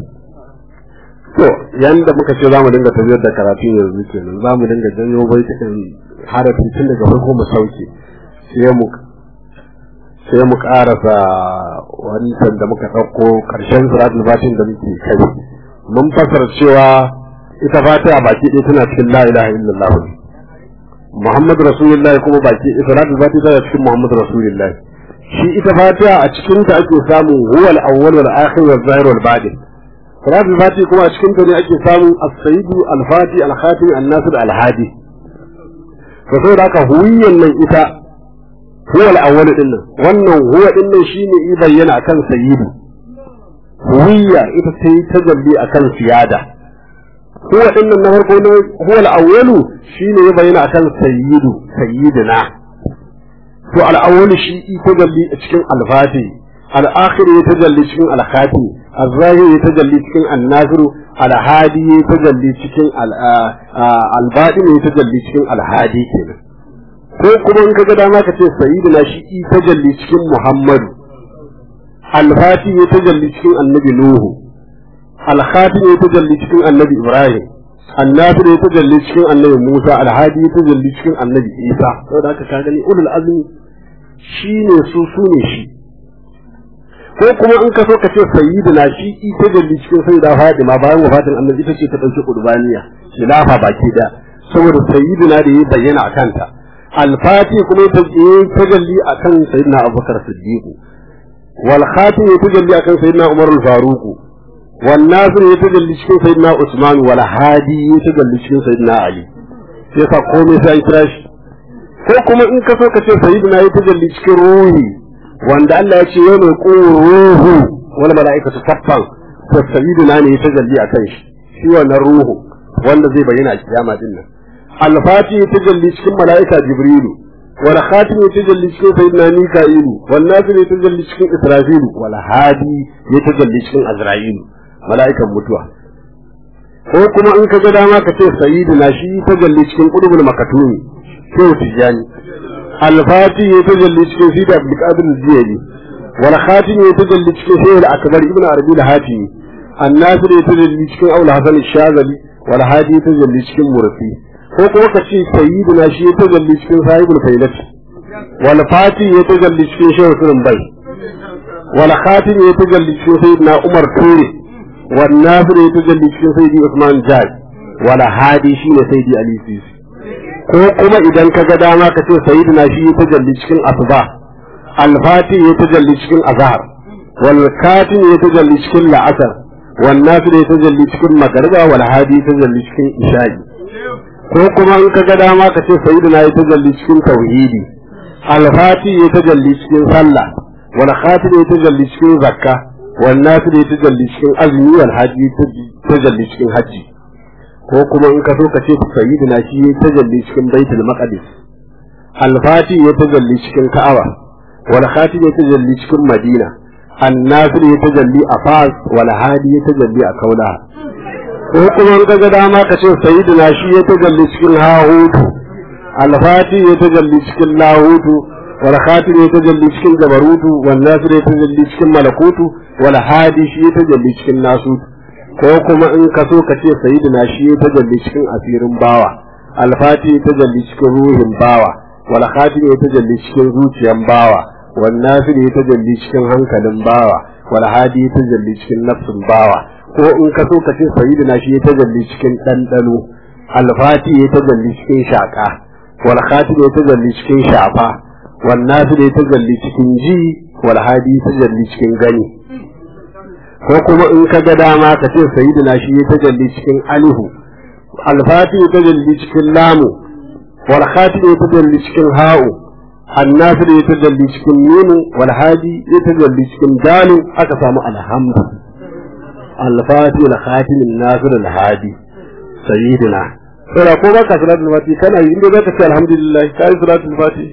to yanda muka ce zamu dinga tafiyar da karatu yanzu kenan zamu dinga janyo baitukan harafi tun daga farko mu sauke sai mu sai mu karasa wancan da muka ɗauko ƙarshen suratul fatin da muke kai mun fasara cewa ita fatiha baki ɗaya tana cikin la ilaha illallah Muhammad Rasulullahi kuma baki suratul fatiha tana cikin Muhammad Rasulullahi shi ita fatiha a cikin ta ake samun huwal awwal wal akhir wal zahir wal batin suratul fatiha kuma a cikin ta ne ake samun as-sayyid al-fati al-khatim an-nasir al-hadi to saboda haka huwiyyan nan ita huwa al-awwal din nan wannan huwa din nan shine i bayyana akan sayyidu huwiyya ita ta yi tajalli akan siyada huwa din nan na farko ne huwa al-awwal shine ya bayyana akan sayyidu sayyidina to al-awwal shi i tajalli a cikin al-fati al-akhir ya tajalli cikin al-khati al-zahir ya tajalli cikin an-nasir al-hadi ya tajalli cikin al-batin ya tajalli cikin al-hadi kenan ko kuma in ka ga dama ka ce sayyidina shi i tajalli cikin Muhammadu al-fati ya tajalli cikin annabi Nuhu al-khatim ya tajalli cikin annabi Ibrahim annasir ya tajalli cikin annabi Musa al-hadi ya tajalli cikin annabi Isa saboda haka ka gani ulul azmi shine su su ne shi ko kuma in ka so ka ce sayyidina shi i tajalli cikin sayyida Fatima bayan wafatin annabi ita ce ta dauki qurbaniya khilafa baki da saboda sayyidina da ya bayyana a kanta الفاتح كما تجلي أكن سيدنا أبو بكر الصديق والخاتم يتجلي أكن سيدنا عمر الفاروق والناصر يتجلي شكين سيدنا عثمان والهادي يتجلي شكين سيدنا علي sai komai sai an kira shi ko kuma in ka so ka ce sayyidina ya tajalli cikin ruhi wanda Allah ya ce yau mai ruhu wal mala'ikatu saffan to sayyidina ne ya tajalli akan shi shi wannan ruhu wanda zai bayyana a kiyama din nan alfati ta jalli cikin mala'ika jibrilu wal khatim ya tajalli cikin sayyidina mika'ilu wal nasir ya tajalli cikin israfilu wal hadi ya tajalli cikin azra'ilu mala'ikan mutuwa ko kuma in ka ga dama ka ce sayyidina shi tajalli cikin qudubul makatumi sai tijani al-fati ya tajalli cikin sida abdul qadir al-jiyali wal khatim ya tajalli cikin sayyid akbar ibn arabi al-hatimi الناصر يتجلي cikin Aul Hasan Shazali wal hadi tajalli cikin Mursi ko kuma ka ce sayyidina shi ya tajalli cikin sahibul failat wal fati ya tajalli cikin shehu sunan bai wal khatim ya tajalli cikin sayyidina Umar Ture wal nasir ya tajalli cikin sayyidi Usman Jaj wal hadi shine sayyidi Ali Sisi ko kuma idan ka ga dama ka ce sayyidina shi ya tajalli cikin asba al fati ya tajalli cikin azhar wal katim ya tajalli cikin la'asar والنافل يتجلي cikin magariba wal hadi tajalli cikin isha'i ko kuma in ka ga dama ka ce sayyidina ya tajalli cikin tauhidi al-fati ya tajalli cikin sallah wal khatim ya tajalli cikin zakka wal nafil ya tajalli cikin azumi wal hadi tajalli cikin haji ko kuma in ka so ka ce sayyidina shi ya tajalli cikin baitul maqdis al-fati ya tajalli cikin ka'aba wal khatim ya tajalli cikin madina الناصر يتجلي أفاس والهادي يتجلي أكولا ko kuma in kaga dama ka ce sayyidina shi ya tajalli cikin hahutu alfati ya tajalli cikin lahutu wal khatim ya tajalli cikin jabarutu wal nasir ya tajalli cikin malakutu wal hadi shi ya tajalli cikin nasutu ko kuma in ka so ka ce sayyidina shi ya tajalli cikin asirin bawa alfati ya tajalli cikin ruhin bawa wal khatim ya tajalli cikin zuciyan bawa والنافل يتجلي cikin hankalin bawa wal hadi yatajalli cikin nafsin bawa ko in ka so ka ce sayyidina shi yatajalli cikin dandano alfati yatajalli cikin shaka wal khatib yatajalli cikin shafa wan nafil yatajalli cikin ji wal hadi yatajalli cikin gani ko kuma in ka ga dama ka ce sayyidina shi yatajalli cikin alihu alfati yatajalli cikin lamu wal khatib yatajalli cikin ha'u النافل يتجلي cikin nunu والهادي يتجلي cikin dalu aka samu alhamdu al-fatih al-khatim an-nasir al-hadi sayyidina sai ko baka salatul fati kana yi inda zaka ce alhamdulillah kai salatul fati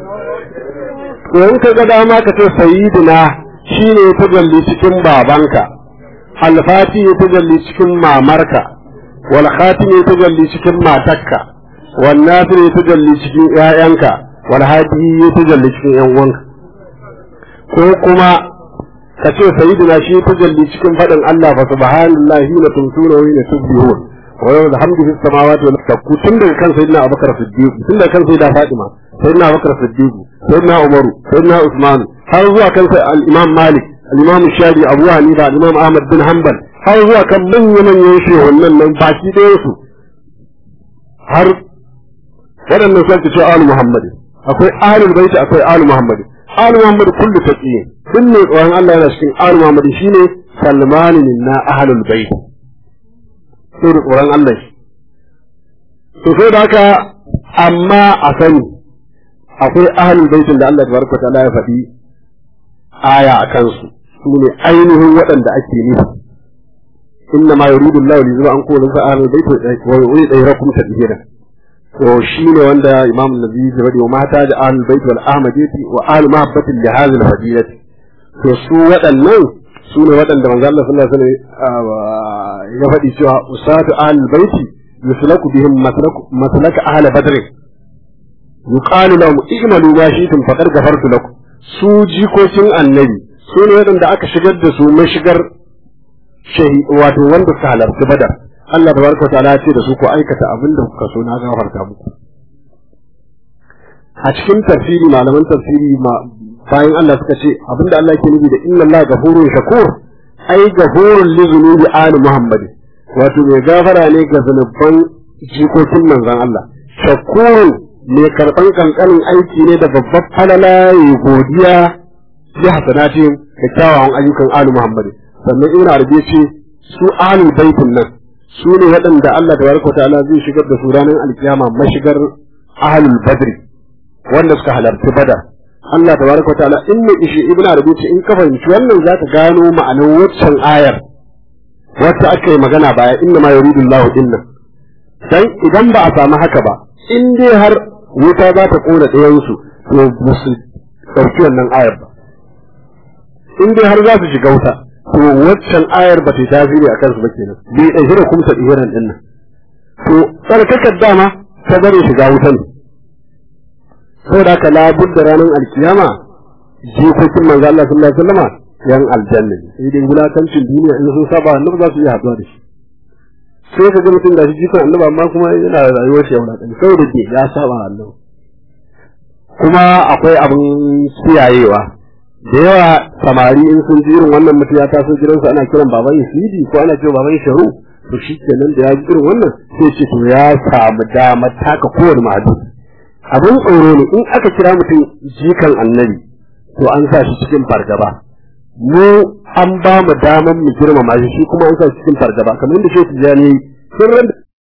ko in ka ga dama ka ce sayyidina shine tajalli cikin babanka al-fatih tajalli cikin mamarka wal khatim tajalli cikin matarka wan nasir tajalli cikin ƴaƴanka wal hadi ya tajalli cikin yan uwanka ko kuma ka ce sayyidina shi tajalli cikin faɗin Allah fa subhanallahi hina tumsuna wa hina tubbihun wa yawma alhamdu fis samawati wal ardi tun daga kan sayyidina Abubakar Siddiq tun daga kan sayyida Fatima sayyidina Abubakar Siddiq sayyidina Umar sayyidina Usman har zuwa kan al-Imam Malik al-Imam Shafi Abu Hanifa al-Imam Ahmad bin Hanbal har zuwa kan manyan manyan shehunan nan baki ɗaya su har waɗannan sai ce al Muhammad akwai ahlul baiti akwai ahlul Muhammad ahlul Muhammad kullu taqiyin duk ne tsoron Allah yana cikin ahlul Muhammad shine Salman na ahlul bait sai da tsoron Allah shi to sai da haka amma a sani akwai ahlul baitin da Allah tabaraka ta'ala ya faɗi aya a kansu su ne ainihin waɗanda ake nufi inna ma yuridu Allah li yuba an kullu ahlul bait wa yuridu ayrakum tadhira to shine wanda Imam Nabi ya faɗi wa mata da ahlul bait wal ahmadiyati wa ahlu mahabbatin li hadhihi al fadilati to su waɗannan su ne waɗanda manzo Allah sallallahu alaihi wasallam ya faɗi cewa usatu ahlul bait yuslaku bihim maslaka ahli badr yuqalu lahum i'malu ma shi'tum faqad ghafartu lakum su jikokin annabi su ne waɗanda aka shigar da su mashigar shahi wato wanda suka halarci badar Allah tabaraka ta'ala ya ce da su ko aikata abin da kuka so na gafarta muku a cikin tafsiri malaman tafsiri bayan Allah suka ce abinda Allah ke nufi da inna Allah gafurun shakur ai gafurun li zunubi ali Muhammad wato mai gafara ne ga zunuban jikokin manzon Allah shakurun mai karban kankanin aiki ne da babbar falala ya godiya bi hasanati da kyawawan ayyukan ali Muhammad sannan ibn Arabi ce su ahlul baitin nan su ne waɗanda Allah tabaraka wa ta'ala zai shigar da su ranar alkiyama mashigar ahlul badri wanda suka halarci badar Allah tabaraka wa ta'ala in ne ishi ibn arabi ce in ka fahimci wannan zaka gano ma'anar waccan ayar wacce aka yi magana baya inna ma yuridu Allahu dinna dan idan ba a samu haka ba in dai har wuta za ta kona ɗayansu to ba su ɗauki wannan ayar ba in dai har za su shiga wuta to waccan ayar ba ta tasiri a kansu ba kenan bai ɗauki da kuma tsadiran ɗin nan to tsarkakar dama ta bari shiga wuta ne saboda haka labud da ranar alkiyama jikokin manzo Allah sallallahu alaihi wasallam yan aljanna ne sai dai wulakancin duniya in sun saba annabi za su iya haɗuwa da shi sai ka ga mutum da shi jikin annabi amma kuma yana rayuwar shi ya wulakanci saboda ke ya saba annabi kuma akwai abin kiyayewa da yawa samari in sun ji irin wannan mutum ya taso gidansu ana kiran baban Yasidi ko ana cewa baban Sharu to shi kenan da ya ji irin wannan sai ce to ya samu dama taka kowane mahadu abin tsoro ne in aka kira mutum jikan annabi to an sa shi cikin fargaba mu an ba mu daman mu girmama shi shi kuma an sa shi cikin fargaba kamar yadda shi tijani sun ran